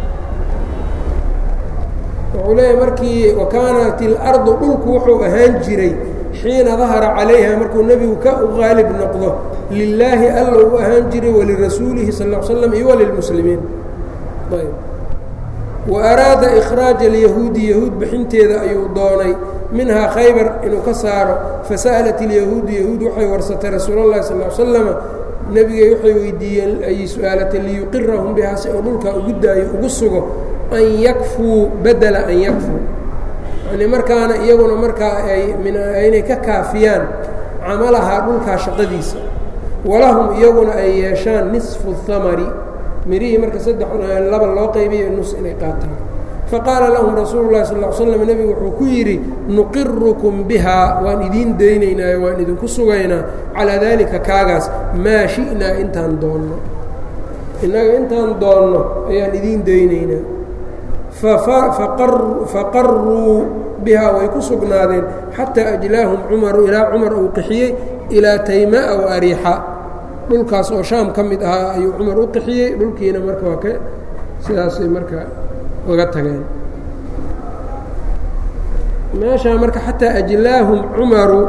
wuxuu leeyahy markii wa kaanat ilardu dhulku wuxuu ahaan jiray xiina dahara calayha markuu nebigu ka u qaalib noqdo lilaahi alla u ahaan jiray walirasuulihi sal l slam iyo walilmuslimiin ayb wa araada ikhraaja alyahuudi yahuud bixinteeda ayuu doonay minhaa khaybar inuu ka saaro fasa'alat ilyahuudu yahuud waxay warsatay rasuul llahi sal l slama nebigay waxay weydiiyeen ayy su-aalatay liyuqirahum bihaa si uu dhulkaa ugu daayo ugu sugo an yakfuu badela an yakfuu yani markaana iyaguna markaa ay inay ka kaafiyaan camalahaa dhulkaa shaqadiisa walahum iyaguna ay yeeshaan nisfu hamari mirihii marka saddex laba loo qaybiyo nus inay qaataan faqaala lahum rasuulu llahi sal l slam nebigu wuxuu ku yidhi nuqirukum bihaa waan idiin daynaynaayo waan idinku sugaynaa calaa daalika kaagaas maa shi'naa intaan doonno innaga intaan doonno ayaan idiin daynaynaa faqaruu bihaa way ku sugnaadeen xataa ajlaahum cumaru ilaa cumar uu qixiyey ilaa taymaa wa ariixa dhulkaas oo shaam ka mid ahaa ayuu cumar u qixiyey dhulkiina marka waa ka sidaasay marka uga tageen meeshaa marka xataa ajlaahum cumaru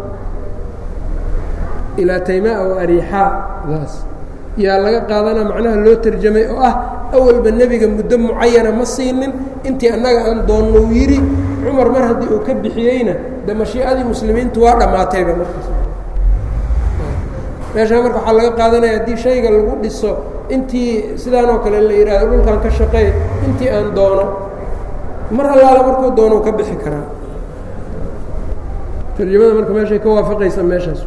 ilaa taymaa wa ariixaa daas yaa laga qaadanaa macnaha loo tarjamay oo ah awalba nebiga muddo mucayana ma siinin intii annaga aan doonno uu yidhi cumar mar haddii uu ka bixiyeyna de mashiicadii muslimiintu waa dhammaatayba markaas meeshaa marka waxaa laga qaadanaya haddii shayga lagu dhiso intii sidaanoo kale la yidhaahdo dhulkan ka shaqeey intii aan doono mar allaala markuu doonou ka bixi karaa tarjamada marka meeshay ka waafaqaysa meeshaas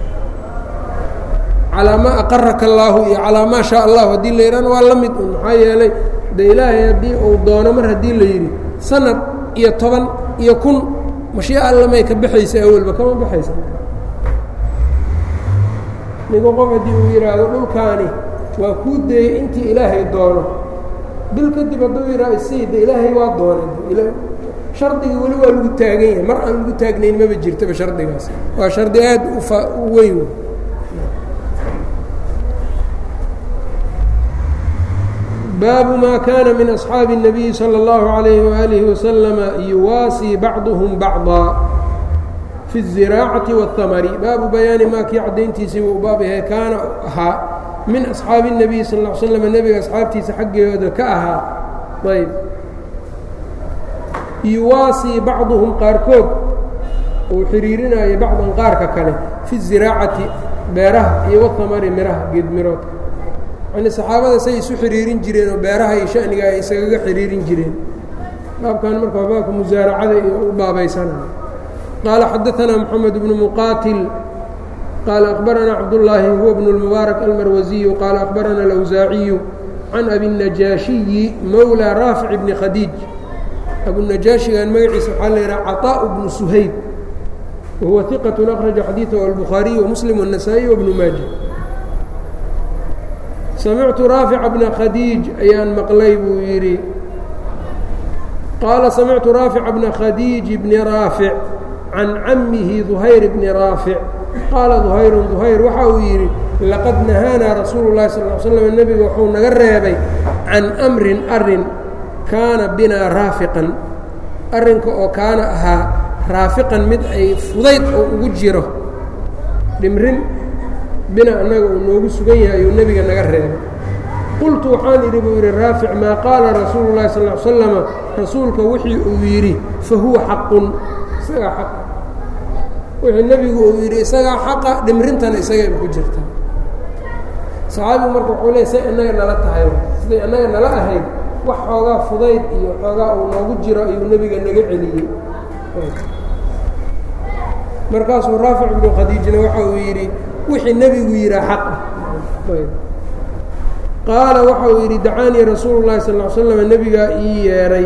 calaa maa aqaraka allaahu iyo calaa maa shaa allahu haddii la yidhahna waa la mid un maxaa yeelay de ilaahay haddii uu doono mar haddii la yidhi sanad iyo toban iyo kun mashiica allamay ka baxaysa awalba kama baxaysa nigu qof haddii uu yidhaahdo dhulkaani waa kuu deeyey intii ilaahay doono bil kadib hadduu yidhahdo isii de ilaahay waa doonay shardigii weli waa lagu taagan yahay mar aan lagu taagnayn maba jirtaba shardigaas waa shardi aad ufa u weyn baabu ma kana min أصxaabi النabiyi slى الlahu عalayه وalihi waslama yuwaasii bacduhm bacضa fi الziraacaةi wالhamari baabu bayaani maa kii caddayntiisii wuu baab yahay kaana ahaa min asxaabi الnabiyi sal ا slm nebiga asxaabtiisa xaggooda ka ahaa ayb yuwaasii bacduhum qaarkood uu xiriirinaayo bacdan qaarka kale fi الziraacati beeraha iyo wاhamari miraha geedmiroodka yani saxaabada say isu xiriirin jireen oo beeraha iyo shaniga ay isagaga xiriirin jireen baabkan marka waa baabka musaaracada iyo u baabaysanaya qaala xadaanaa moxamed bnu muqaatil qaala akhbaranaa cabdullaahi huwa bnu اlmubaarak almarwasiyu qaala akhbarana alawsaaciyu can abinajaashiyi mowla raafic bni khadiij abunajaashigan magaciisa waxaa la yidhaha caطaaءu bnu suhayb wahuwa iqat akhraja xadiiثahu albukhaariyu wamuslim wالnasaa-iy wabnu maaja samictu raafica bna khadiij ayaan maqlay buu yidhi qaala samictu raafica bna khadiij bni raafic can cammihi duhayr bni raafic qaala duhayrun duhayr waxa uu yidhi laqad nahaanaa rasuulu llahi sal l slam nebiga wuxuu naga reebay can amrin arin kaana binaa raafiqan arrinka oo kaana ahaa raafiqan mid ay fudayd oo ugu jiro dhimrin bina annaga uu noogu sugan yahay ayuu nebiga naga reebay qultu waxaan idhi buu yidhi raafic maa qaala rasuulu llahi sal l slama rasuulka wixii uu yidhi fa huwa xaqun isagaa xaqa wixii nebigu uu yidhi isagaa xaqa dhimrintana isagayba ku jirta saxaabigu marka wuxuu leey say innaga nala tahay siday annaga nala ahayd wax xoogaa fudayd iyo xoogaa uu noogu jiro ayuu nebiga naga celiyey markaasuu raafic ibnu khadiijna waxa uu yidhi wixii nebigu yidhaa xaq ah qaala waxa uu yidhi dacaanii rasuulu llahi sal l slam nebigaa ii yeedhay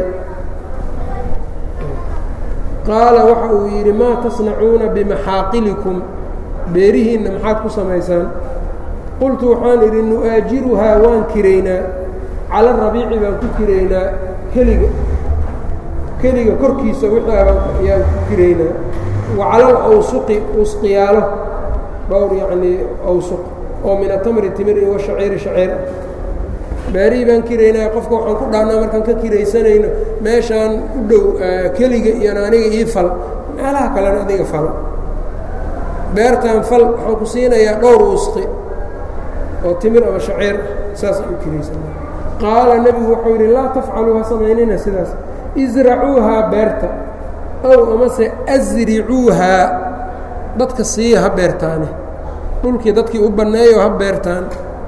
qaala waxa uu yidhi maa tasnacuuna bimaxaaqilikum beerihiinna maxaad ku samaysaan qultu waxaan idhi nu'aajiruhaa waan kiraynaa cala rabiici baan ku kiraynaa keliga keliga korkiisa wixii ayaan ku kiraynaa wa cala alawsuqi usqiyaalo dhowr yacnii awsuq oo min atamri timir iyo washaciiri shaciir ah beerihii baan kiraynaa qofka waxaan ku dhahnaa markaan ka kiraysanayno meeshaan u dhow keliga iyon aniga ii fal meelaha kalena adiga falo beertaan fal waxaan ku siinayaa dhowr usqi oo timir ama shaciir saasaan u kiraysana qaala nebigu wuxuu yidhi laa tafcaluu ha samaynina sidaas isracuuhaa beerta ow amase asricuuhaa dadka siiya ha beertaane dhulkii dadkii u banneeyo ha beertaan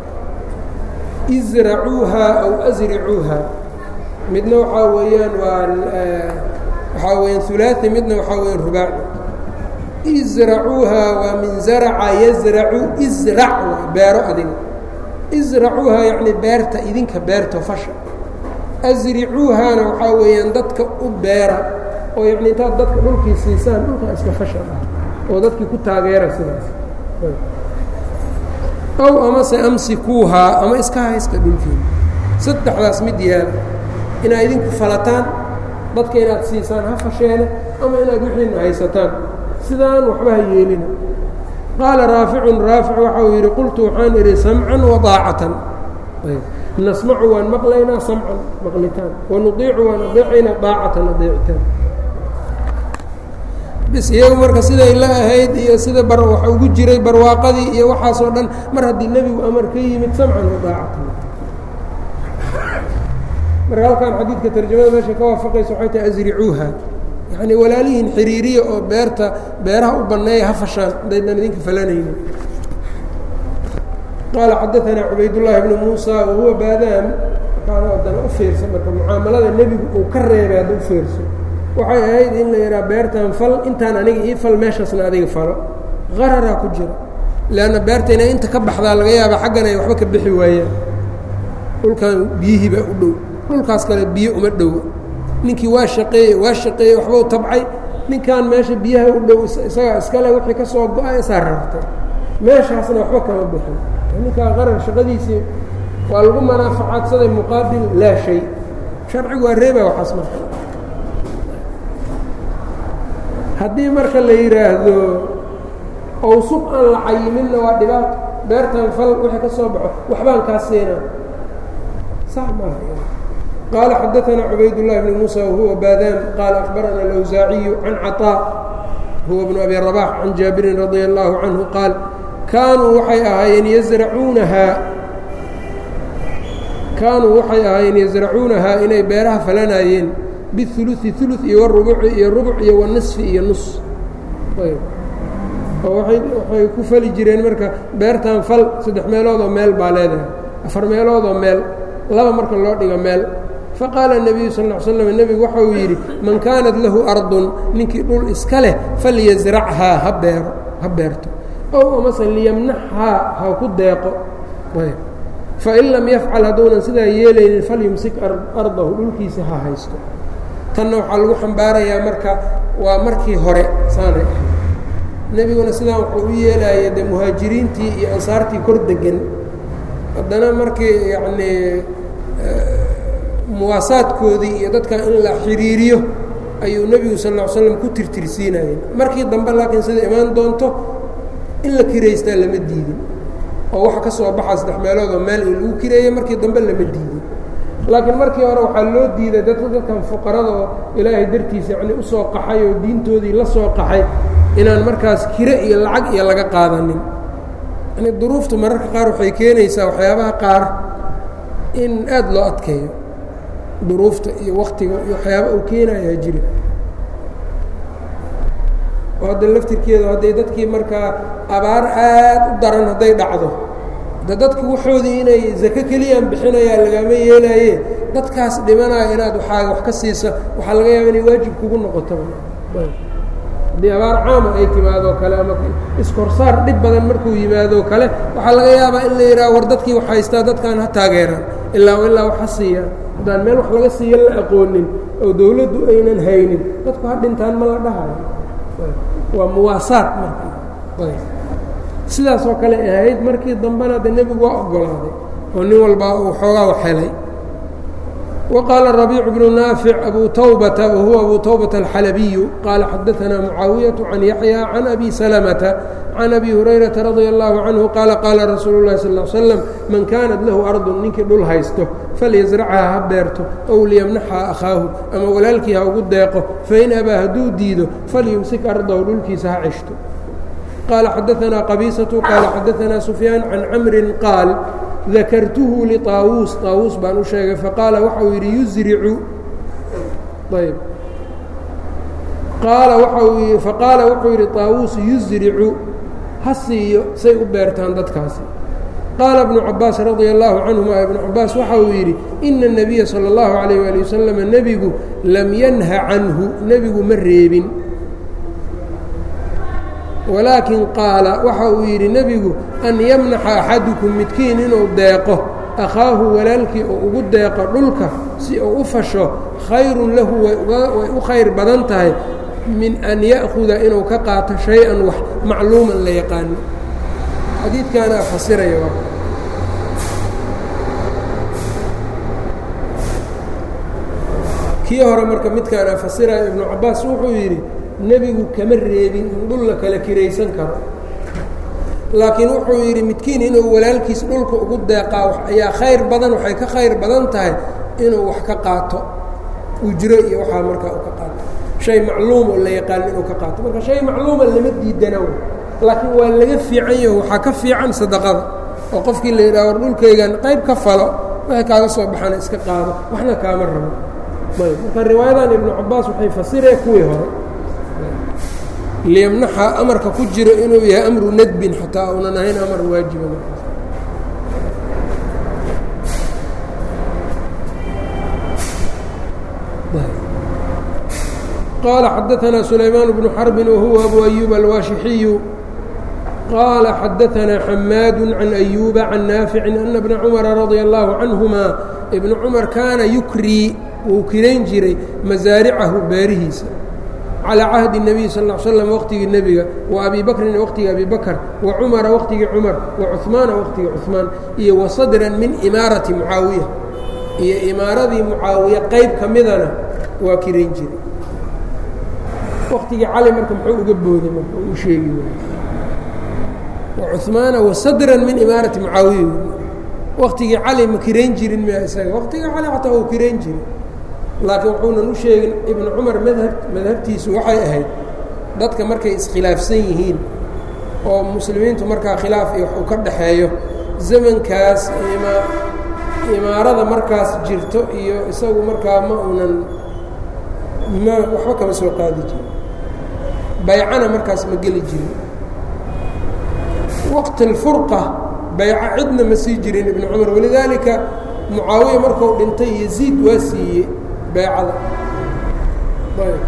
isracuuhaa aw asricuuhaa midna waxaa weeyaan waa waxaa weyaan ulaai midna waxaa weyaan rubaaci isracuuhaa waa min zaraca yazracu israc waa beero adiga isracuuhaa yacni beerta idinka beerto fasha asricuuhaana waxaa weeyaan dadka u beera oo yacni intaad dadka dhulkii siisaan dhulkaa iska fasha ah oo dadkii ku taageera sidaas ow amase amsikuuhaa ama iska haysta dhulkiina saddexdaas mid yaala inaad idinku falataan dadka inaad siisaan ha fasheene ama inaad wixiina haysataan sidaan waxba ha yeelina qaala raaficun raafic waxa uu yidhi qultu waxaan idhi samcan wadaacatan nasmacu waan maqlaynaa samcan maqlitaan wanudiicu waan adeecaynaa daacatan adeecitaan bis iyagu marka siday la ahayd iyo sida bar waxa ugu jiray barwaaqadii iyo waxaasoo dhan mar haddii nebigu amar ka yimid samcan wadaacatan marka halkan xadiidka tarjamada meesha ka waafaqaysa waxay tahay asricuuha yacni walaalihiin xiriiriya oo beerta beeraha u banneeya ha fashaan haddaydnan idinka falanayni qaala xadaanaa cubaydullaahi bnu muusa wahuwa baadaam markaana haddana u fiirsa marka mucaamalada nebigu uu ka reebay hadda u fiirso waxay ahayd in la yidhaha beertan fal intaan aniga ii fal meeshaasna adiga falo qararaa ku jira leanna beerta inay inta ka baxdaa laga yaaba xaggan ay waxba ka bixi waayaan dhulkan biyihii baa u dhow dhulkaas kale biyo uma dhowo ninkii waa shaqeeye waa shaqeeyey waxbau tabcay ninkan meesha biyaha u dhow isagaa iskale wixii ka soo go-a isaa rartay meeshaasna waxba kama bixin ninkaa qarar shaqadiisii waa lagu manaafacaadsaday muqaabil laa shay sharcigu waa reeba waxaas marka haddii marka la yidhaahdo awsuq aan la cayiminna waa dhibaato beertan fal wixii ka soo baxo waxbaan kaa siina sax maaha qال xdثna عbayd اللh بن موسى وهuوa bاdاn qال أخبرna الأwزاaعي عن cطاء huوa بن أbي رباح عن jاaبiر رضي الله عنه qاaل kaanuu waxay ahaayeen yزرcuunahaa kaanuu waxay ahaayeen yزرacuunahaa inay beeraha falanaayeen bالثuluثi ثuluث iyo wالرubci iyo rubc iyo والنصفi iyo نص waxay ku fali jireen marka beertan fal saddex meeloodoo meel baa leedahay afar meeloodoo meel laba marka loo dhigo meel faqaala النabiyu sal اه slm nebigu waxa uu yidhi man kaanat lahu ardun ninkii dhul iska leh falyasrachaa ha beero ha beerto ow amase liyamnaxhaa ha ku deeqo fain lam yafcal hadduunan sidaa yeelaynin falyumsik ardahu dhulkiisa ha haysto tanna waxaa lagu xambaarayaa marka waa markii hore saanay ahayd nebiguna sidaa wuxuu u yeelaya dee muhaajiriintii iyo ansaartii kor degan haddana markii yacnii muwaasaadkoodii iyo dadkan in la xiriiriyo ayuu nebigu sal ll ly slam ku tirtirsiinayeen markii dambe laakiin sida imaan doonto in la kiraystaa lama diidin oo waxa ka soo baxa saddex meeloodoo meel in lagu kireeyey markii dambe lama diidin laakiin markii hore waxaa loo diiday dadka dadkan fuqarada oo ilaahay dartiisa yacni usoo qaxay oo diintoodii la soo qaxay inaan markaas kire iyo lacag iyo laga qaadanin yani duruuftu mararka qaar waxay keenaysaa waxyaabaha qaar in aada loo adkeeyo duruufta iyo waktiga iyo waxyaaba uu keenayaa jiri oo hadda laftirkeedu hadday dadkii markaa abaar aad u daran hadday dhacdo de dadku waxoodii inay zake keliyaan bixinayaan lagama yeelaaye dadkaas dhimanaya inaad waxaa wax ka siisa waxaa laga yaaba inay waajib kugu noqoto haddii abaar caama ay timaadoo kale ama iskorsaar dhib badan markuu yimaadoo kale waxaa laga yaabaa in la yidhaha war dadkii wax haystaa dadkaan ha taageeraan ilaa ilaa wax ha siiyaan haddaan meel wax laga siiya la aqoonin oo dawladdu aynan haynin dadku ha dhintaan ma la dhahayo waa muwaasaad marka sidaas oo kale ahayd markii dambena de nebigu waa ogolaaday oo nin walbaa uu xoogaa wax helay wa qaala rabiicu bnu naafic abu tawbata wa huwa abu tawbata alxalabiyu qaala xadaanaa mucaawiyatu can yaxya can abi salamata can abi hurayrata radia allahu canhu qaala qaala rasuulu llahi sal l slam man kaanat lahu ardun ninkii dhul haysto falyasrachaa ha beerto ow liyamnaxhaa akhaahu ama walaalkii ha ugu deeqo fain abaa hadduu diido falyumsik ardahu dhulkiisa ha ceshto qaala xadaanaa qabiisatu qaala xadaanaa sufyaan can camrin qaal dakartuhu liطaawuus طaawuus baan u sheegay faqaala waxau yidhi yusricu ayb qaala waau faqaala wuxuu yidhi طaawuus yusricu ha siiyo say u beertaan dadkaasi qaala ibnu cabaas radia allahu canhuma ibnu cabaas waxa uu yidhi ina الnabiya salى اllahu alayh ali wasalam nebigu lam yanha canhu nebigu ma reebin walaakin qaala waxa uu yidhi nebigu an yamnaxa axadukum midkiin inuu deeqo akhaahu walaalkii oo ugu deeqo dhulka si uu u fasho khayrun lahu way u khayr badan tahay min an ya'huda inuu ka qaato shay-an wax macluuman la yaqaano xadiidkaanaa fasiraya kii hore marka midkaanaa fasiraya ibnu cabaas wuxuu yidhi nebigu kama reebin in dhul la kala kiraysan karo laakiin wuxuu yidhi midkiin inuu walaalkiis dhulka ugu deeqaa ayaa khayr badan waxay ka khayr badan tahay inuu wax ka qaato ujro iyo waxaa markaa u ka qaato shay macluum oo la yaqaano inuu ka qaato marka shay macluuma lama diidana laakiin waa laga fiican yaho waxaa ka fiican sadaqada oo qofkii la yidhaha war dhulkaygan qayb ka falo waxay kaaga soo baxana iska qaado waxna kaama rabo ayb marka riwaayadan ibnu cabaas waxay fasireen kuwii hore liyamnaxa amarka ku jiro inuu yahay amru nadbin xataa uunan ahayn amar waajiba markaas qaala xadaanaa sulaymaan bnu xarbin wahuwa abu ayuub alwaashixiyu qaala xadaanaa xamaadu can ayuuba can naaficin ana bna cumara radia allahu canhuma ibnu cumar kaana yukrii wuu kirayn jiray masaaricahu beerihiisa calىa cahdi الnabiy sal ا slam waqtigii nebiga wa abi bakrina waqtigii abi bakr wa cumara waqtigii cumar wa cuثmaana waqtigii cuثmaan iyo wa sadran min imaarati mucaawiya iyo imaaradii mucaawiya qayb ka midana waa kirayn jiray waqtigii cali marka muxuu uga booday marka u sheegi wa cuثmaana wa sadran min imaarati mucaawiya waqtigii cali ma kirayn jirin miya isaga waqtigii cali xataa uu kirayn jiray laakiin wuxuunan u sheegin ibnu cumar madhab madhabtiisu waxay ahayd dadka markay iskhilaafsan yihiin oo muslimiintu markaa khilaaf iyo wax uu ka dhaxeeyo zamankaas ima imaarada markaas jirto iyo isagu markaa ma uunan ma waxba kama soo qaadi jirin baycana markaas ma geli jirin waqti alfurqa bayco cidna ma sii jirin ibnu cumar walidaalika mucaawiya markuu dhintay yaziid waa siiyey beecada ayb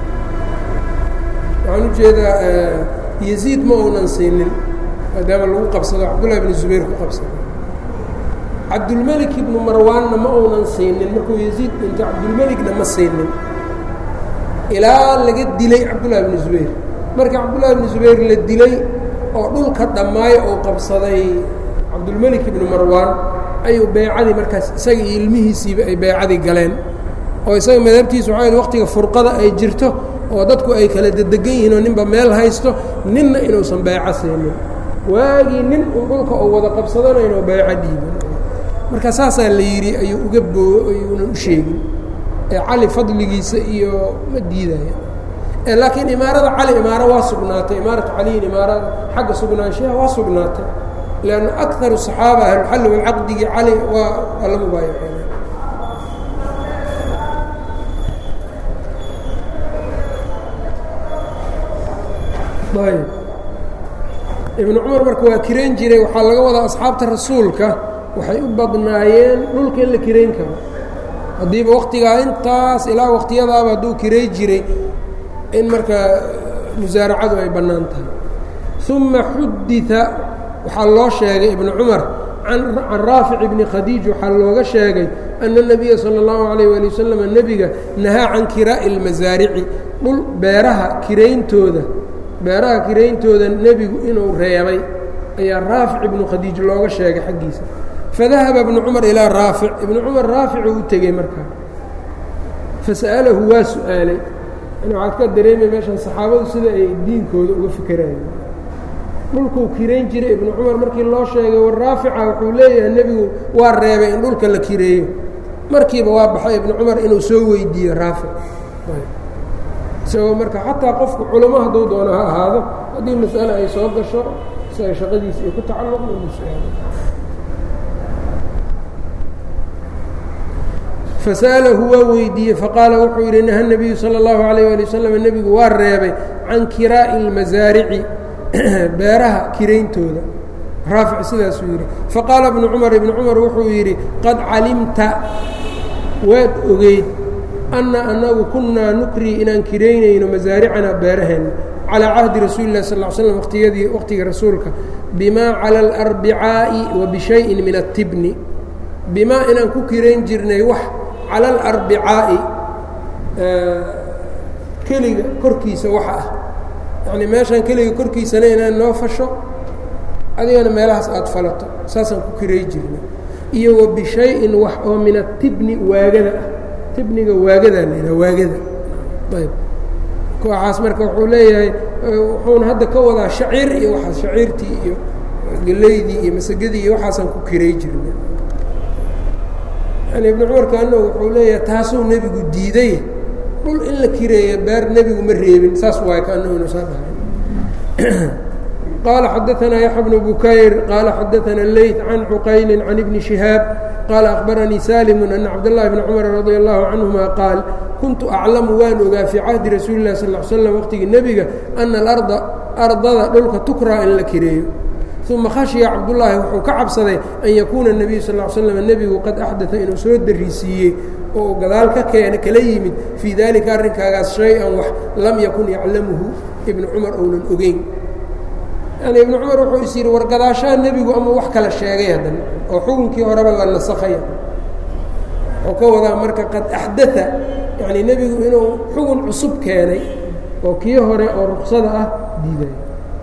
waxaan ujeedaa yaziid ma uunan siinin maadaama lagu qabsado cabdullahi bnu zubayr ku qabsado cabdulmelik ibnu marwaanna ma uunan siinin markuu yaziid dhintay cabdulmelikna ma siinin ilaa laga dilay cabdullahi bnu zubayr marka cabdullahi bnu zubayr la dilay oo dhulka dhammaayo uu qabsaday cabdulmelik ibnu marwaan ayuu beycadii markaas isaga iyo ilmihiisiiba ay beycadii galeen oo isaga madhabtiisu waxaa waqtiga furqada ay jirto oo dadku ay kala dedegan yihiin oo ninba meel haysto ninna inuusan beyco siinin waagii nin uu dhulka oo wada qabsadana inuu beyco dhiibin marka saasaa la yidhi ayuu uga boo ayuunan u sheegin ee cali fadligiisa iyo ma diidaya laakiin imaarada cali imaaro waa sugnaatay imaaratu caliyin imaarada xagga sugnaanshaha waa sugnaatay lanna akaru صaxaaba ahluxalli walcaqdigii cali waa waa la mubaayaceena ayb ibnu cumar marka waa kirayn jiray waxaa laga wadaa asxaabta rasuulka waxay u badnaayeen dhulka in la kirayn karo haddiiba waktigaa intaas ilaa waqtiyadaaba hadduu kiray jiray in markaa musaaracadu ay bannaan tahay uma xudita waxaa loo sheegay ibnu cumar can raafic ibni khadiij waxaa looga sheegay ana الnabiya salى اllahu alayh wali wasalam nebiga nahaa can kiraa'i اlmasaarici dhul beeraha kirayntooda beeraha kirayntooda nebigu inuu reebay ayaa raafic ibnu khadiij looga sheegay xaggiisa fadahaba ibnu cumar ilaa raafic ibnu cumar raaficuu u tegey markaa fasa'alahu waa su-aalay yani waxaad ka dareemay meeshan saxaabadu sida ay diinkooda uga fikerayen dhulkuu kirayn jiray ibnu cumar markii loo sheegay war raafica wuxuu leeyahay nebigu waa reebay in dhulka la kireeyo markiiba waa baxay ibnu cumar inuu soo weydiiyo raafic isagoo marka xataa qofku culamo hadduu doono ha ahaado haddii mas'ale ay soo gasho si ay shaqadiisa ay ku tacalluqdo inuu su-aalo fasa'alahu waa weydiiyey faqaala wuxuu yidhi naha nebiyu sala اllahu alayh ali wasalam nebigu waa reebay can kiraa'i اlmasaarici beeraha kirayntooda raafic sidaasuu yidhi faqaala ibnu cumar ibnu cumar wuxuu yidhi qad calimta waad ogeyd anna annagu kunnaa nukrii inaan kiraynayno masaaricanaa beeraheenna calىa cahdi rasuuli اlah sal slam waqtiyadii waqtiga rasuulka bimaa cala alarbicaa'i wa bishayin min atibni bimaa inaan ku kirayn jirnay wax cala alarbicaa'i keliga korkiisa waxa ah yacnii meeshaan keliga korkiisana inaan noo fasho adigana meelahaas aada falato saasaan ku kiray jirnay iyo wa bishayin wax oo min atibni waagada ah tibniga waagadaa la yidhaha waagada ayb kooxaas marka wuxuu leeyahay wuxuuna hadda ka wadaa shaciir iyo waxaas shaciirtii iyo gelaydii iyo masagadii iyo waxaasaan ku kiray jirnay yani ibnu cumar kaano wuxuu leeyahay taasuu nebigu diiday dhul in la kireeya beer nebigu ma reebin saas waay kaano inu saa dhahay qaala xadaanaa yaxya bnu bukayr qaala xadaana leyt can cuqayli can ibni shihaab qaala akhbaranii salimu ana cabdاllahi bni cumar radia allahu canhuma qaal kuntu aclamu waan ogaa fii cahdi rasuuli اlah sal l slam waqtigii nebiga ana alarda ardada dhulka tukraa in la kireeyo uma khashiya cabdullaahi wuxuu ka cabsaday an yakuuna الnebiyu sal l slam nebigu qad axdaa inuu soo darisiiyey oo uu gadaal ka keena kala yimid fii dalika arrinkaagaas shay-an wax lam yakun yaclamuhu ibnu cumar ounan ogeyn yani ibnu cumar wuxuu is yidhi war gadaashaa nebigu ama wax kala sheegay haddana oo xukunkii horeba la nasakhaya wuxuu ka wadaa marka qad axdaa yani nebigu inuu xukun cusub keenay oo kii hore oo ruksada ah diiday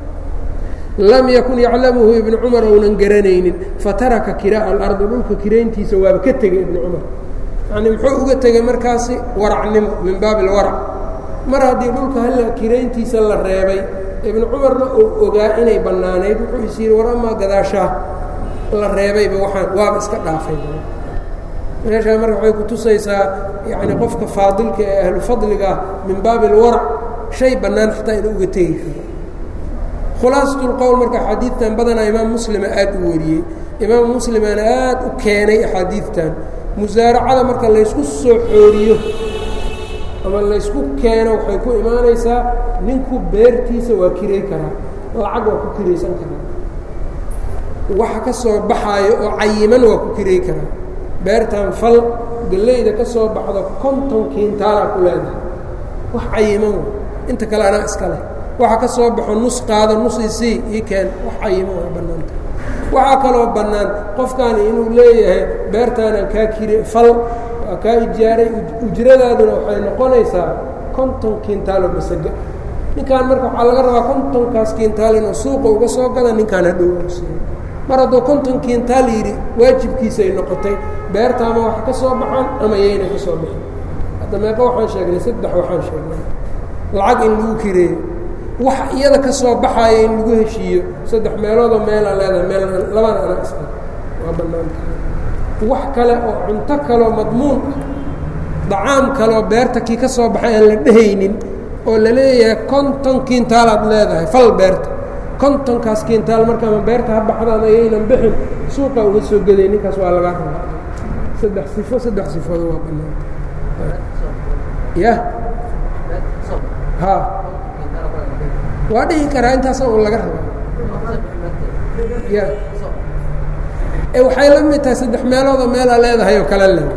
lam yakun yaclamuhu ibnu cumar ounan garanaynin fataraka kiraa'a alardi dhulka kirayntiisa waaba ka tegey ibnu cumar yacnii muxuu uga tegey markaasi waracnimo min baabi alwarac mar haddii dhulka halla kirayntiisa la reebay ibnu cumarna uu ogaa inay bannaanayd wuxuu is yidhi war amaa gadaashaa la reebayba waxaan waaba iska dhaafay meeshaa marka waxay ku tusaysaa yacni qofka faadilka ee ahlu fadliga ah min baabi alwarac shay bannaan xataa inuu uga tegi karo khulaasatu lqowl marka axaadiidtan badanaa imaam muslima aad u wariyey imaam muslimana aad u keenay axaadiidtan musaaracada marka laysku soo xooriyo ama laysku keeno waxay ku imaanaysaa ninku beertiisa waa kiray karaa lacag waa ku kiraysan karaa waxa ka soo baxaayo oo cayiman waa ku kiray karaa beertan fal gallayda ka soo baxdo konton kiintaalaa ku leedahay wax cayiman wa inta kale anaa iska leh waxa ka soo baxo nus qaado nus isii ii keen wax cayiman waa bannaanta waxaa kaloo bannaan qofkaani inuu leeyahay beertaanaan kaa kire fal waa kaa ijaaray ujradaaduna waxay noqonaysaa konton kiintaalo masaga ninkaan marka waxaa laga rabaa kontonkaas kiintaal inuu suuqa uga soo gada ninkaan hadhow siiyo mar hadduu konton kiintaal yidhi waajibkiisay noqotay beertaama wax ka soo baxaan ama yayna ka soo baxin hadda meeqa waxaan sheegnay saddex waxaan sheegnay lacag in lagu kireeyo wax iyada ka soo baxaaya in lagu heshiiyo saddex meeloodoo meelaa leedahay meel labana anaa iska waa bannaanta wax kale oo cunto kaloo madmuun ah dacaam kaleoo beerta kii ka soo baxay aan la dhehaynin oo la leeyahay konton kiintaalaad leedahay fal beerta kontonkaas kiintaal markaama beerta ha baxdaan ayaynan bixin suuqa uga soo geday ninkaas waa lagaa rabaa saddex sifo saddex sifooda waa bannaanta ya ha waa dhihi karaa intaasa un laga rabaa ya e waxay la mid tahay saddex meeloodoo meelaa leedahay oo kale le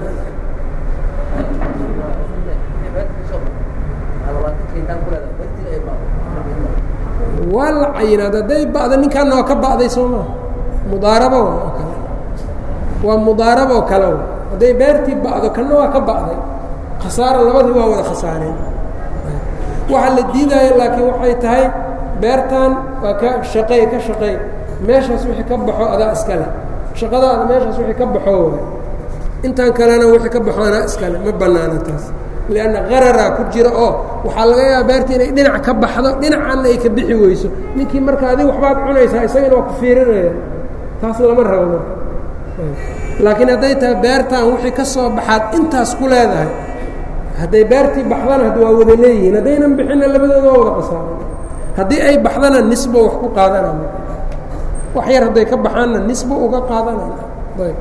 waa la cayinaad hadday ba'da ninkaana waa ka ba'day soo maa mudaarabo oo kale waa mudaarabo kale hadday beertii ba'do kanna waa ka ba'day khasaaro labadii waa wada khasaareen waxaa la diidaayo laakiin waxay tahay beertan waa ka shaqey ka shaqey meeshaas wixii ka baxo adaa iska leh shaqadaada meeshaas wixii ka baxo waay intaan kalena wixii ka baxo anaa iska leh ma bannaana taas lianna qararaa ku jira oo waxaa laga yaaba beerta inay dhinac ka baxdo dhinacanna ay ka bixi weyso ninkii marka adig waxbaad cunaysaa isagana waa ku fiirinaya taas lama rabo marka laakiin hadday tahay beertan wixii ka soo baxaad intaas ku leedahay hadday beertii baxdana had waa wada leeyihiin haddaynan bixinna labadooda waa wada qasaaran haddii ay baxdana nisbo wax ku qaadanaya wax yar hadday ka baxaanna nisbo uga qaadanaya ayb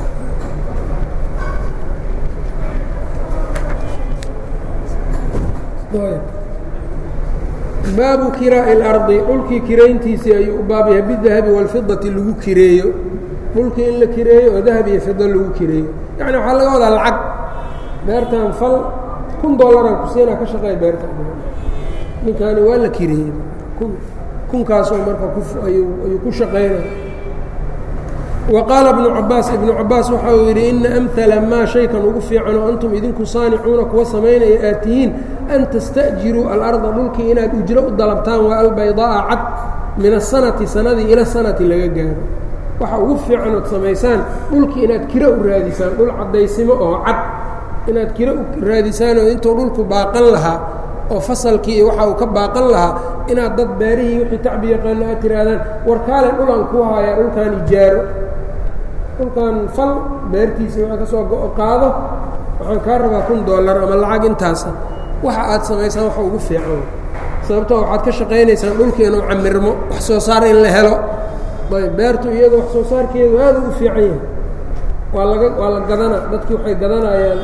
baabu kiraa'i اlardi dhulkii kirayntiisii ayuu u baab yahay bidahabi wاlfidati lagu kireeyo dhulkii in la kireeyo oo dahab iyo fido lagu kireeyo yani waxaa laga wadaa lacag beertan fal kun dollaran kusiinaa ka shaqeeya beerta ninkaani waa la kireeyey kun kunkaasoo marka ayuu ku shaqaynaya wa qaala ibnu cabaas ibnu cabaas waxa uu yidhi ina amhala maa shaykan ugu fiican oo antum idinku saanicuuna kuwa samaynaya aad tihiin an tasta'jiruu alarda dhulkii inaad ujro u dalabtaan waa albaydaa'a cad min asanati sanadii ila sanati laga gaaro waxa ugu fiican ood samaysaan dhulkii inaad kiro u raadisaan dhul caddaysimo oo cad inaad kiro u raadisaanoo intuu dhulku baaqan lahaa oo fasalkii iyo waxa uu ka baaqan lahaa inaad dad beerihii wixii tacbi yaqaano aad tihaahdaan warkaale dhulan ku haayaa dhulkan ijaaro dhulkan fal beertiisii waa ka soo go qaado waxaan kaa rabaa kun dollar ama lacag intaasa waxa aad samaysaan waxa ugu fiican sababtoo waxaad ka shaqaynaysaan dhulkii inuu camirmo wax soo saar in la helo ayb beertu iyada wax soo saarkeedu aada ugu fiican yahay waa laga waa la gadana dadkii waxay gadanayaan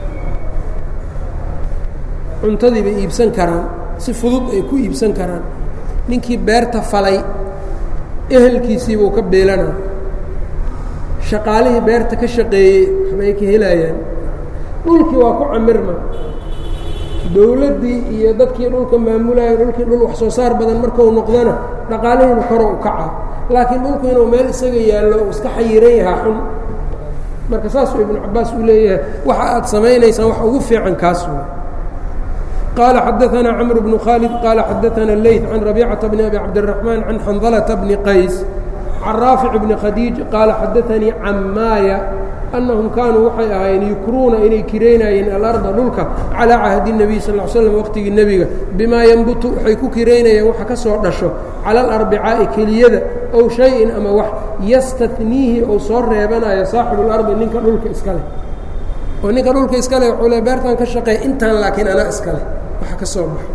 cuntadii bay iibsan karaan si fudud ay ku iibsan karaan ninkii beerta falay ehelkiisiibuu ka beelanaa shaqaalihii beerta ka shaqeeyey waxbay ka helayaan dhulkii waa ku camirma dowladdii iyo dadkii dhulka maamulaya dhulkii dhul wax soo saar badan markau noqdana dhaqaalihiinu koro u kaca laakiin dhulku inuu meel isaga yaallo uu iska xayiran yahaa xun marka saasuu ibnu cabaas uu leeyahay waxa aad samaynaysaan wax ugu fiican kaas wey qال xdثna cمر بن khالد qال xdثna الleyث عن ربيcة بن أbي cabدالرحمن عن xنظلة بن qays عن rاaفع بن khadيiج qال xadثnii cmاaya أنهم kaanuu waxay ahaayeen yukruuna inay kiraynayeen aلأرضa dhulka calىa cahdi النبي sl اه sلم wqtigii nebiga bima ynbutu waxay ku kiraynayeen waxa ka soo dhasho calى الأربicaaءi keliyada ow شhayءin ama wax ystaniihi ou soo reebanayo saaxibu الأرضi ninka dhulka iska leh oo ninka dhulka iska leh wuxuu le beertan ka shaqeey intaan laakiin anaa iska leh waxa ka soo baxo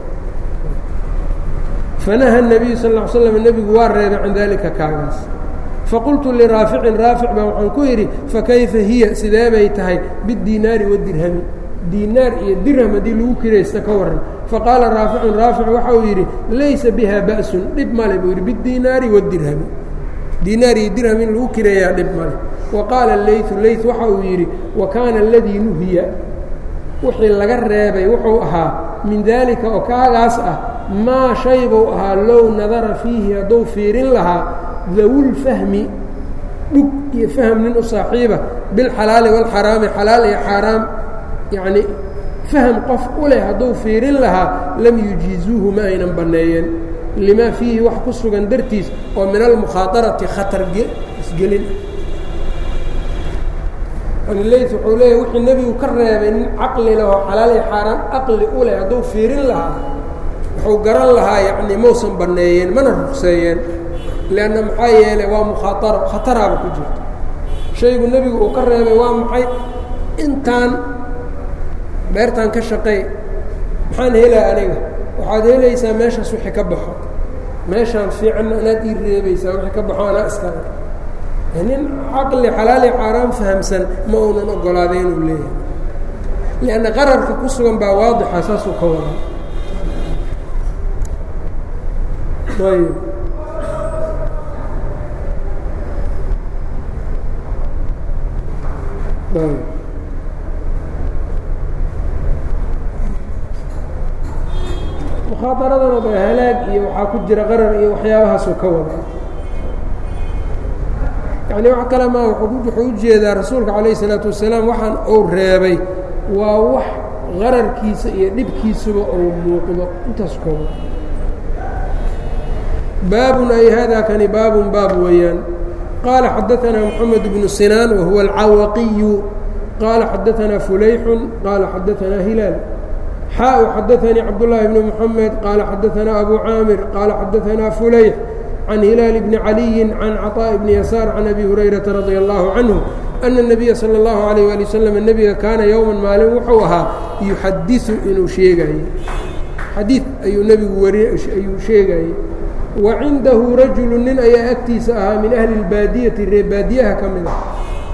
fanaha الnabiyu sal ا slam nebigu waa reebay can dalika kaagaas faqultu liraaficin raafic baa waxaan ku yidhi fakayfa hiya sidee bay tahay bidiinaari wadirhami diinaar iyo dirham haddii lagu kiraysta ka waran faqaala raaficun raafic waxa uu yidhi laysa biha ba'sun dhib male buu yidhi bidiinaari wadirhami diinaar iyo dirham in lagu kireeyaa dhib male wa qaala leytu leyt waxa uu yidhi wa kaana aladii nuhiya wixii laga reebay wuxuu ahaa min daalika oo kaagaas ah maa shay buu ahaa low nadara fiihi hadduu fiirin lahaa dawulfahmi dhug iyo fahm nin u saaxiiba bilxalaali waalxaraami xalaal iyo xaaraam yacnii fahm qof u leh hadduu fiirin lahaa lam yujiizuuhu ma aynan banneeyeen limaa fiihi wax ku sugan dartiis oo min almukhaadarati khatar isgelin ley wuxuu leeyahy wixii nebigu ka reebay nin caqli lahoo xalaaliy xaaraan aqli u leh hadduu fiirin lahaa wuxuu garan lahaa yacni mausan banneeyeen mana rugseeyeen leanna maxaa yeelay waa mukhaataro khataraaba ku jirto shaygu nebigu uu ka reebay waa maxay intaan beertaan ka shaqeey maxaan helaa aniga waxaad helaysaa meeshaas wixii ka baxo meeshaan fiicanna anaad ii reebaysaa wixii ka baxo anaa iskale nin caqli xalaali xaaraan fahamsan ma uunan ogolaaday inuu leeyahay lianna qararka ku sugan baa waadixa saasuu ka wadaa ayb ayb mukhaaطaradana ba halaag iyo waxaa ku jira qarar iyo waxyaabahaasuu ka wadaa yani wax kale ma wuxuu ujeedaa rasuulka calayh الsalaatu wasalaam waxaan uu reebay waa wax qararkiisa iyo dhibkiisuba uu muuqdo intaas kooba baabun ay hada kani baabun baab weeyaan qaala xadaثana mxamed bnu sinaan wahuwa alcawaqiyu qaala xadaثana fulayxu qaala xadaثana hilaal xaa xadaثanii cabdالlahi bni mxamed qaala xadaثana abu caamir qaala xadaثana fulayx can hilaal bni caliyi can caطاء bni yasaar can abi hurayrata radia allahu canhu ana الnabiya salى اllahu عalayه ali waslm nebiga kaana yowman maalin wuxuu ahaa yuxadiثu inuu sheegaye xadiid ayuu nebigu wari ayuu sheegayey wa cindahu rajulu nin ayaa agtiisa ahaa min ahli اlbaadiyati reebaadiyaha ka mid ah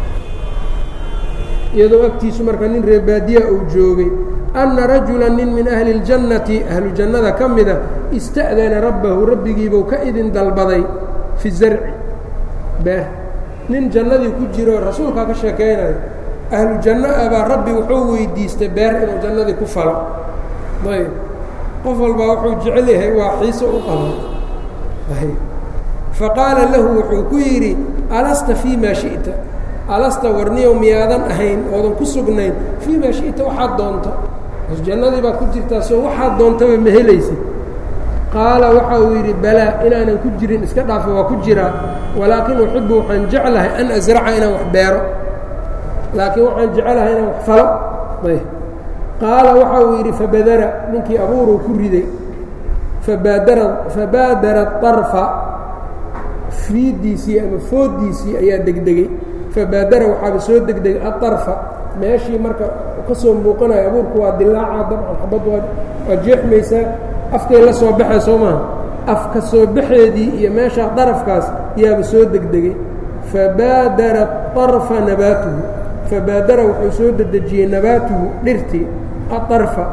iyadoo agtiisu marka nin reebaadiya uu joogay anna rajula nin min ahli اljannati ahlu jannada ka mida ista'dana rabbahu rabbigiibuu ka idin dalbaday fi zarci beer nin jannadii ku jiro rasuulkaa ka sheekaynayo ahlu janno ah baa rabbi wuxuu weydiistay beer inuu jannadii ku falo ayb qof walbaa wuxuu jecel yahay waa xiiso u qabo ayb faqaala lahu wuxuu ku yidhi alasta fii maa shi'ta alasta warniyow miyaadan ahayn oodan ku sugnayn fii maa shi'ta waxaad doonto jannadii baad ku jirtaa soo waxaad doontaba ma helaysid qaala waxa uu yidhi balaa inaanan ku jirin iska dhaafa waa ku jiraa walaakin uxibu waxaan jeclahay an asraca inaan wax beero laakiin waxaan jeclahay inaan wax falo ayb qaala waxa uu yidhi fabadara ninkii abuuruu ku riday fabaadara fabaadara طarfa fiidiisii ama fooddiisii ayaa degdegey fabaadara waxaaba soo degdegay aطarfa meeshii marka ka soo muuqanayo abuurku waa dilaaca dabcan xabad waa waa jeexmaysaa afkay la soo baxay soo maaha afka soo baxeedii iyo meeshaa darafkaas yaaba soo degdegay fabaadara طarfa nabaatuhu fabaadara wuxuu soo dedejiyey nabaatuhu dhirtii aطarfa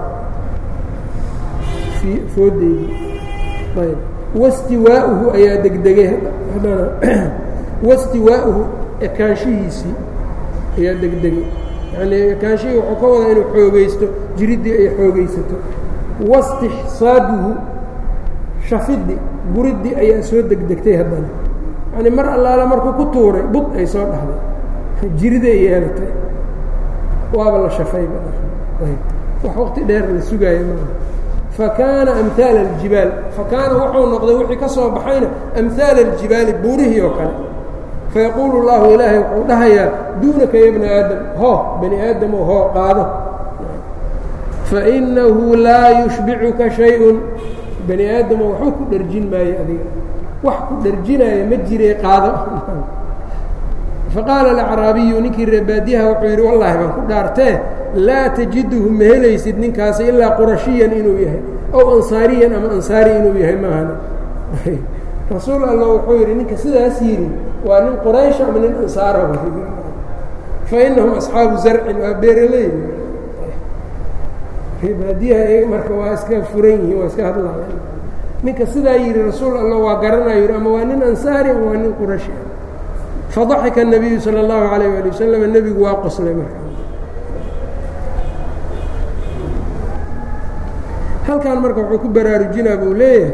foodeydii ayb wastiwaa'uhu ayaa degdegay haddana wastiwaa'uhu ekaanshihiisii ayaa degdegay yacnii ekaanshihii wuxuu ka wadaa inuu xoogaysto jiriddii ay xoogaysato wastixsaaduhu shafiddi guriddii ayaa soo degdegtay haddana yacnii mar allaala markuu ku tuuray bud ay soo dhahday jiriday yeelatay waaba la shafayba wax waqti dheer la sugaaya maaha fakaana amhaala aljibaal fakaana wuxuu noqday wixii ka soo baxayna amhaala aljibaali buurihii oo kale fayaquulu اllahu ilaahay wuxuu dhahayaa duunaka ya bna aadam hoo bani aadamoo hoo qaado fainahu laa yushbicuka shay-un bani aadamo waxba ku dherjin maayo adiga wax ku dherjinaayo ma jiree qaado faqaala alacraabiyu ninkii reebaadiyaha wuxuu yidhi wallaahi baan ku dhaartee laa tajiduhu ma helaysid ninkaasi ilaa qurashiyan inuu yahay ow ansaariyan ama ansaari inuu yahay maahana rasuul alla wuxuu yidhi ninka sidaas yidhi waa nin quraysh ama nin ansaara fa inahum asxaabu zarcin waa beeraley reebaadiyaha iyaga marka waa iska furan yihiin waa iska hadlaaya ninka sidaa yidhi rasuul alla waa garanayo yidhi ama waa nin ansaari ama waa nin qurashi fadaxika الnabiyu salى اllahu alayh ali wasalam nebigu waa qoslay marka halkan marka wuxuu ku baraarujinaa buu leeyahay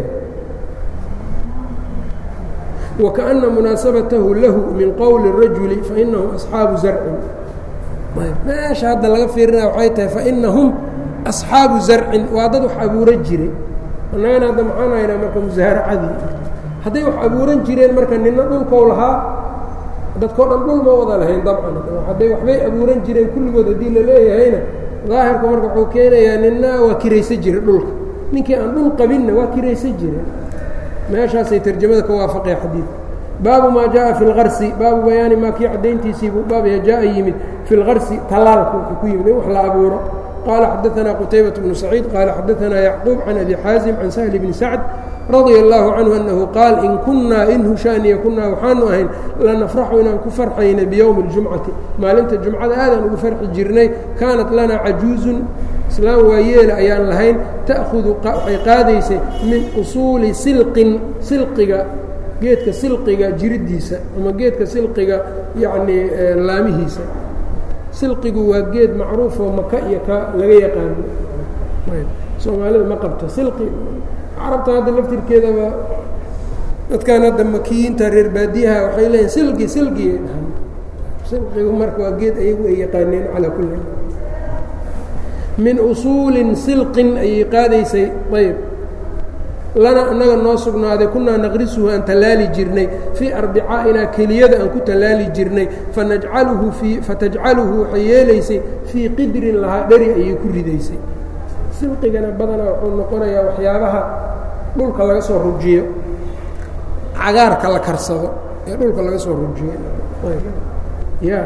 wakaأna munaasabatahu lahu min qowli الrajuli fainahum asxaabu zarcin meesha hadda laga fiirinaya waxay tahay fainahum asxaabu zarcin waa dad wax abuuro jiray annagana hadda maxaan haynaa marka musaaracadii hadday wax abuuran jireen marka nina dhulkou lahaa dadkao dhan dhul ma wada lahayn dabcan hadday waxbay abuuran jireen kulligood haddii la leeyahayna daahirku marka wuxuu keenayaa nina waa kiraysan jira dhulka ninkii aan dhul qabinna waa kiraysan jireen meeshaasay tarjamada ka waafaqaya xadiidka baabu maa jaءa fi اlgarsi baabu bayaani maa kii caddayntiisiibuu baabya jaءa yimid fi اlgarsi talaalka wuxuu ku yimid in wax la abuuro qaala xadaثana qutaybaة bnu saciid qaala xadaثana yacquub can abi xaazim can sahli bni sacd radia اllaahu canhu annahu qaal in kunnaa in hushaaniya kunnaa waxaanu ahayn lanafraxu inaan ku farxayna biyowmi اljumcati maalinta jumcada aadaan ugu farxi jirnay kaanat lanaa cajuuzun islaam waayeela ayaan lahayn ta'hudu waxay qaadaysay min usuuli silqin silqiga geedka silqiga jiriddiisa ama geedka silqiga yacnii laamihiisa silqigu waa geed macruufoo maka iyo ka laga yaqaano soomaalida ma qabto silqi carabta hadda laftirkeedaba dadkan hadda makiyiinta reer baadiyaha waxay leeyihin silgi silgiyay dhahaan silqigu marka waa geed ayagu ay yaqaaneen calaa kulli min usuulin silqin ayay qaadaysay ayb lana annaga noo sugnaaday kunaa naqrisuhu aan tallaali jirnay fii arbicaainaa keliyada aan ku tallaali jirnay fanajcaluhu fii fatajcaluhu waxay yeelaysay fii qidrin lahaa dheri ayay ku ridaysay silqigana badanaa wuxuu noqonayaa waxyaabaha dhulka laga soo rujiyo cagaarka la karsado ee dhulka laga soo rujiyo ya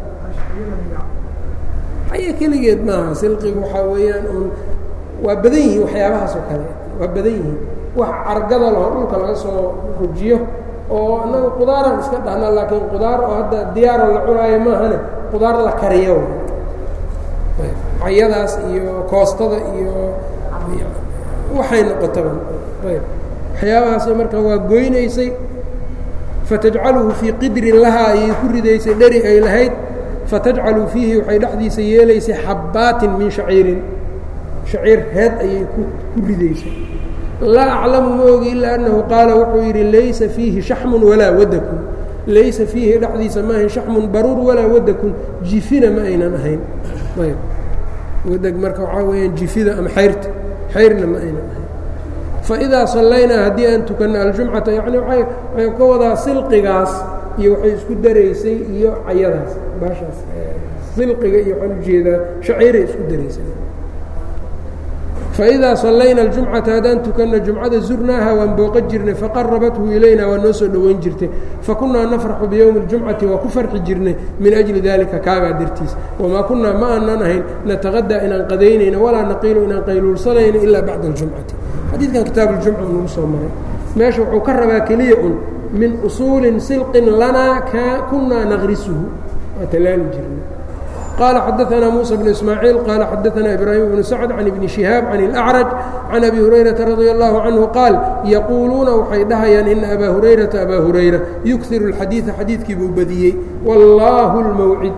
aya keligeed maaha silqigu waxaa weeyaan un waa badan yihiin waxyaabahaas oo kale waa badan yihiin wax cargada laho dhulka laga soo rujiyo oo annaga qudaaraan iska dhahna laakiin qudaar oo hadda diyaaro la cunaayo maahane qudaar la kariyo cayadaas iyo koostada iyo waxay noqotaba ayb waxyaabahaas marka waa goynaysay fatajcaluhu fii qidrin lahaa ayay ku ridaysay dheri ay lahayd fatajcalu fiihi waxay dhexdiisa yeelaysay xabbaatin min shaciirin shaciir heed ayay ku ridaysay laa aclamu ma ogi ilaa annahu qaala wuxuu yidhi laysa fiihi shaxmun walaa wadakun laysa fiihi dhexdiisa maahayn shaxmun baruur walaa wadakun jifina ma aynan ahayn ayb wadeg marka waxaa weeyaan jifida ama xayrta xayrna ma aynan ahayn faidaa sallaynaa haddii aan tukanno aljumcata yacni waay waxay ka wadaa silqigaas iyo waxay isku daraysay iyo cayadaas baashaas silqiga iyo waxaan ujeedaa shaciiray isku daraysay faidaa sallayna aljumcata haddaan tukanno jumcada zurnaaha waan booqa jirnay faqarabathu ilayna waa noo soo dhoweyn jirtay fakunnaa nafraxu biyowmi اljumcati waa ku farxi jirnay min ajli dalika kaagaa dartiis wamaa kunnaa ma aanan ahayn nataqadaa inaan qadaynayno walaa naqiilu inaan qayluulsanayno ilaa bacda aljumcati xadiidkan kitaab اljumca nagu soo maray meesha wuxuu ka rabaa keliya un min usuulin silqin lanaa kunaa naqrisuhu waa talaali jirnay qال xdثna موسى بن إسماعيiل qال xdثna إبراهيم بن سعد عن بن شهاaب عن الأعرج عن أbي هريرة رضي الله عنه qاaل يquuluuna waxay dhahayaan إن أbا هريرةa أbا هريرة يكثir الxadيiثa xadiidkii buu badiyey والlah الmوعid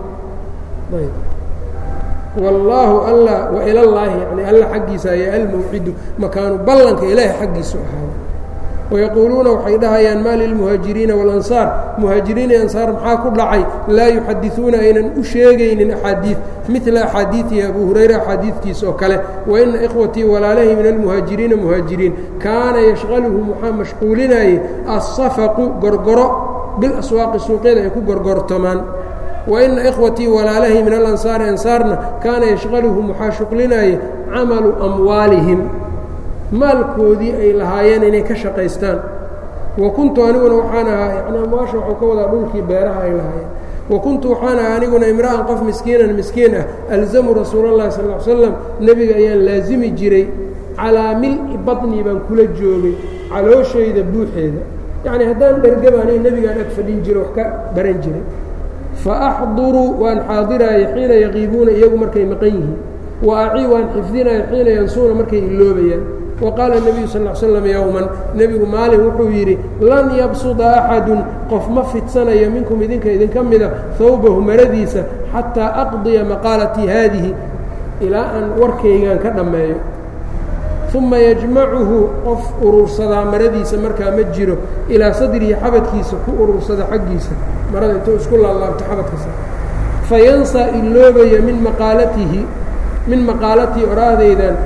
والlahu alla وإlى الlahi n alla xaggiisa ay almوcidu makaanu ballanka ilaahay xaggiisu ahaada ويquuluuna waxay dhahayaan ma lilmuhaajiriina wاlansaar muhaajiriin iyo ansaar maxaa ku dhacay laa yuxadiثuuna aynan u sheegaynin axaadiiث midla axaadiiثi abu hurayra axaadiidkiisa oo kale waina ikhwatii walaalahi min almuhaajiriina muhaajiriin kaana yashqaluhum waxaa mashquulinayay aلsafaqu gorgoro bilaswaaqi suuqyada ay ku gorgortamaan waina ikhwatii walaalahi min alansaari ansaarna kaana yashqaluhum waxaa shuqlinayay camalu amwaalihim maalkoodii ay lahaayeen inay ka shaqaystaan wa kuntu aniguna waxaan ahaa yani amwaasha waxuu ka wadaa dhulkii beeraha ay lahaayeen wa kuntu waxaan ahaa aniguna imra'an qof miskiinan miskiin ah alzamu rasuula اllahi sal ll slam nebiga ayaan laasimi jiray calaa mil-i badnii baan kula joogay calooshayda buuxeeda yacni haddaan dhergabaanay nebigaan ag fadhin jiro wax ka baran jiray fa axduruu waan xaadiraayay xiina yaqiibuuna iyagu markay maqan yihiin wa acii waan xifdinaya xiina yansuuna markay iloobayaan waqaala الnabiyu sal l slam yowman nebigu maalin wuxuu yidhi lan yabsuda axadun qof ma fidsanayo minkum idinka idinka mida hawbahu maradiisa xataa aqdiya maqaalatii haadihi ilaa aan warkaygan ka dhammeeyo uma yajmacuhu qof urursadaa maradiisa markaa ma jiro ilaa sadrihi xabadkiisa ku urursada xaggiisa marada intuu isku laalaabto xabadkasa fayansaa iloobaya min maqaalatihi min maqaalatii oraahdaydan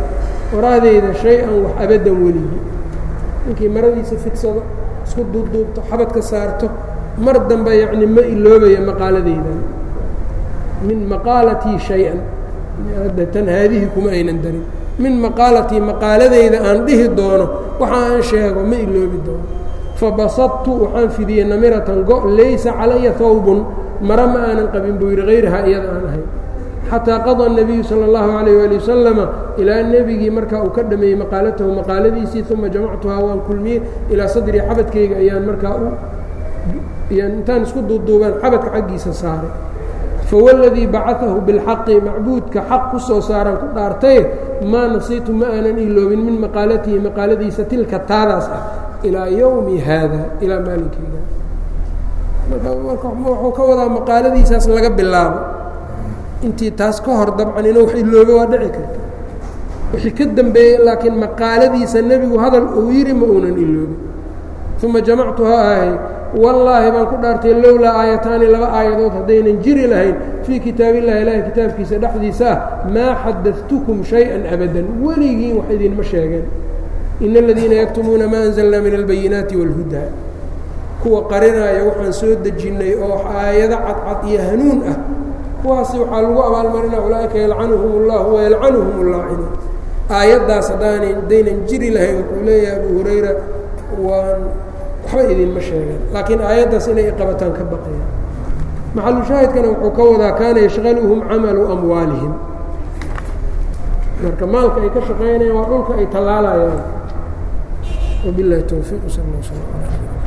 warahdeyda shay-an wax abadan weligii ninkii maradiisa fidsado isku duubduubto xabadka saarto mar dambe yacni ma iloobaya maqaaladeydan min maqaalatii shay-an hadda tan haadihii kuma aynan darin min maqaalatii maqaaladeyda aan dhihi doono waxa aan sheego ma iloobi doono fabasadtu waxaan fidiyey namiratan go' laysa calaya hawbun mara ma aanan qabin buu yidhi hayrahaa iyada aan ahayn xataa qada الnabiyu salى اllahu عalayه ali wasalama ilaa nebigii markaa uu ka dhameeyey maqaalatahu maqaaladiisii uma jamactuhaa waan kulmiyey ilaa sadrii xabadkayga ayaan markaa u yaan intaan isku duuduubaan xabadka xaggiisa saaray fawladii bacaahu biاlxaqi macbuudka xaq ku soo saaraan ku dhaartaye maa nasiitu ma aanan iloobin min maqaalatihi maqaaladiisa tilka taadaas ah ilaa yowmi haada ilaa maalinkeyga wuxuu ka wadaa maqaaladiisaas laga bilaabo intii taas ka hor dabcan inuu wax iloobe waa dhici karta wixii ka dambeeyey laakiin maqaaladiisa nebigu hadal uu yidhi ma uunan iloobin uma jamactuhaa ahay wallaahi baan ku dhaartay lowlaa aayataani laba aayadood haddaynan jiri lahayn fii kitaabillahi ilaahi kitaabkiisa dhexdiisa ah maa xadadtukum shay-an abadan weligiin wax idinma sheegeen ina aladiina yaktumuuna maa anzalnaa min albayinaati wاlhudaa kuwa qarinaya waxaan soo dejinnay oo aayado cadcad iyo hanuun ah kuwaasi waxaa lagu abaalmarinaa ulaaئika yalcanuhum اllah wayalcanuhum اllaacinuun aayaddaas haddaanay hadaynan jiri lahayn wuxuu leeyahay abu hurayra waan waxba idinma sheegeen laakiin aayaddaas inay iqabataan ka baqaya maxalushaahidkana wuxuu ka wadaa kaana yashqaluhum camalu amwaalihim marka maalka ay ka shaqaynayaan waa dhulka ay tallaalayaan wabilahi towfiiq sal اl sl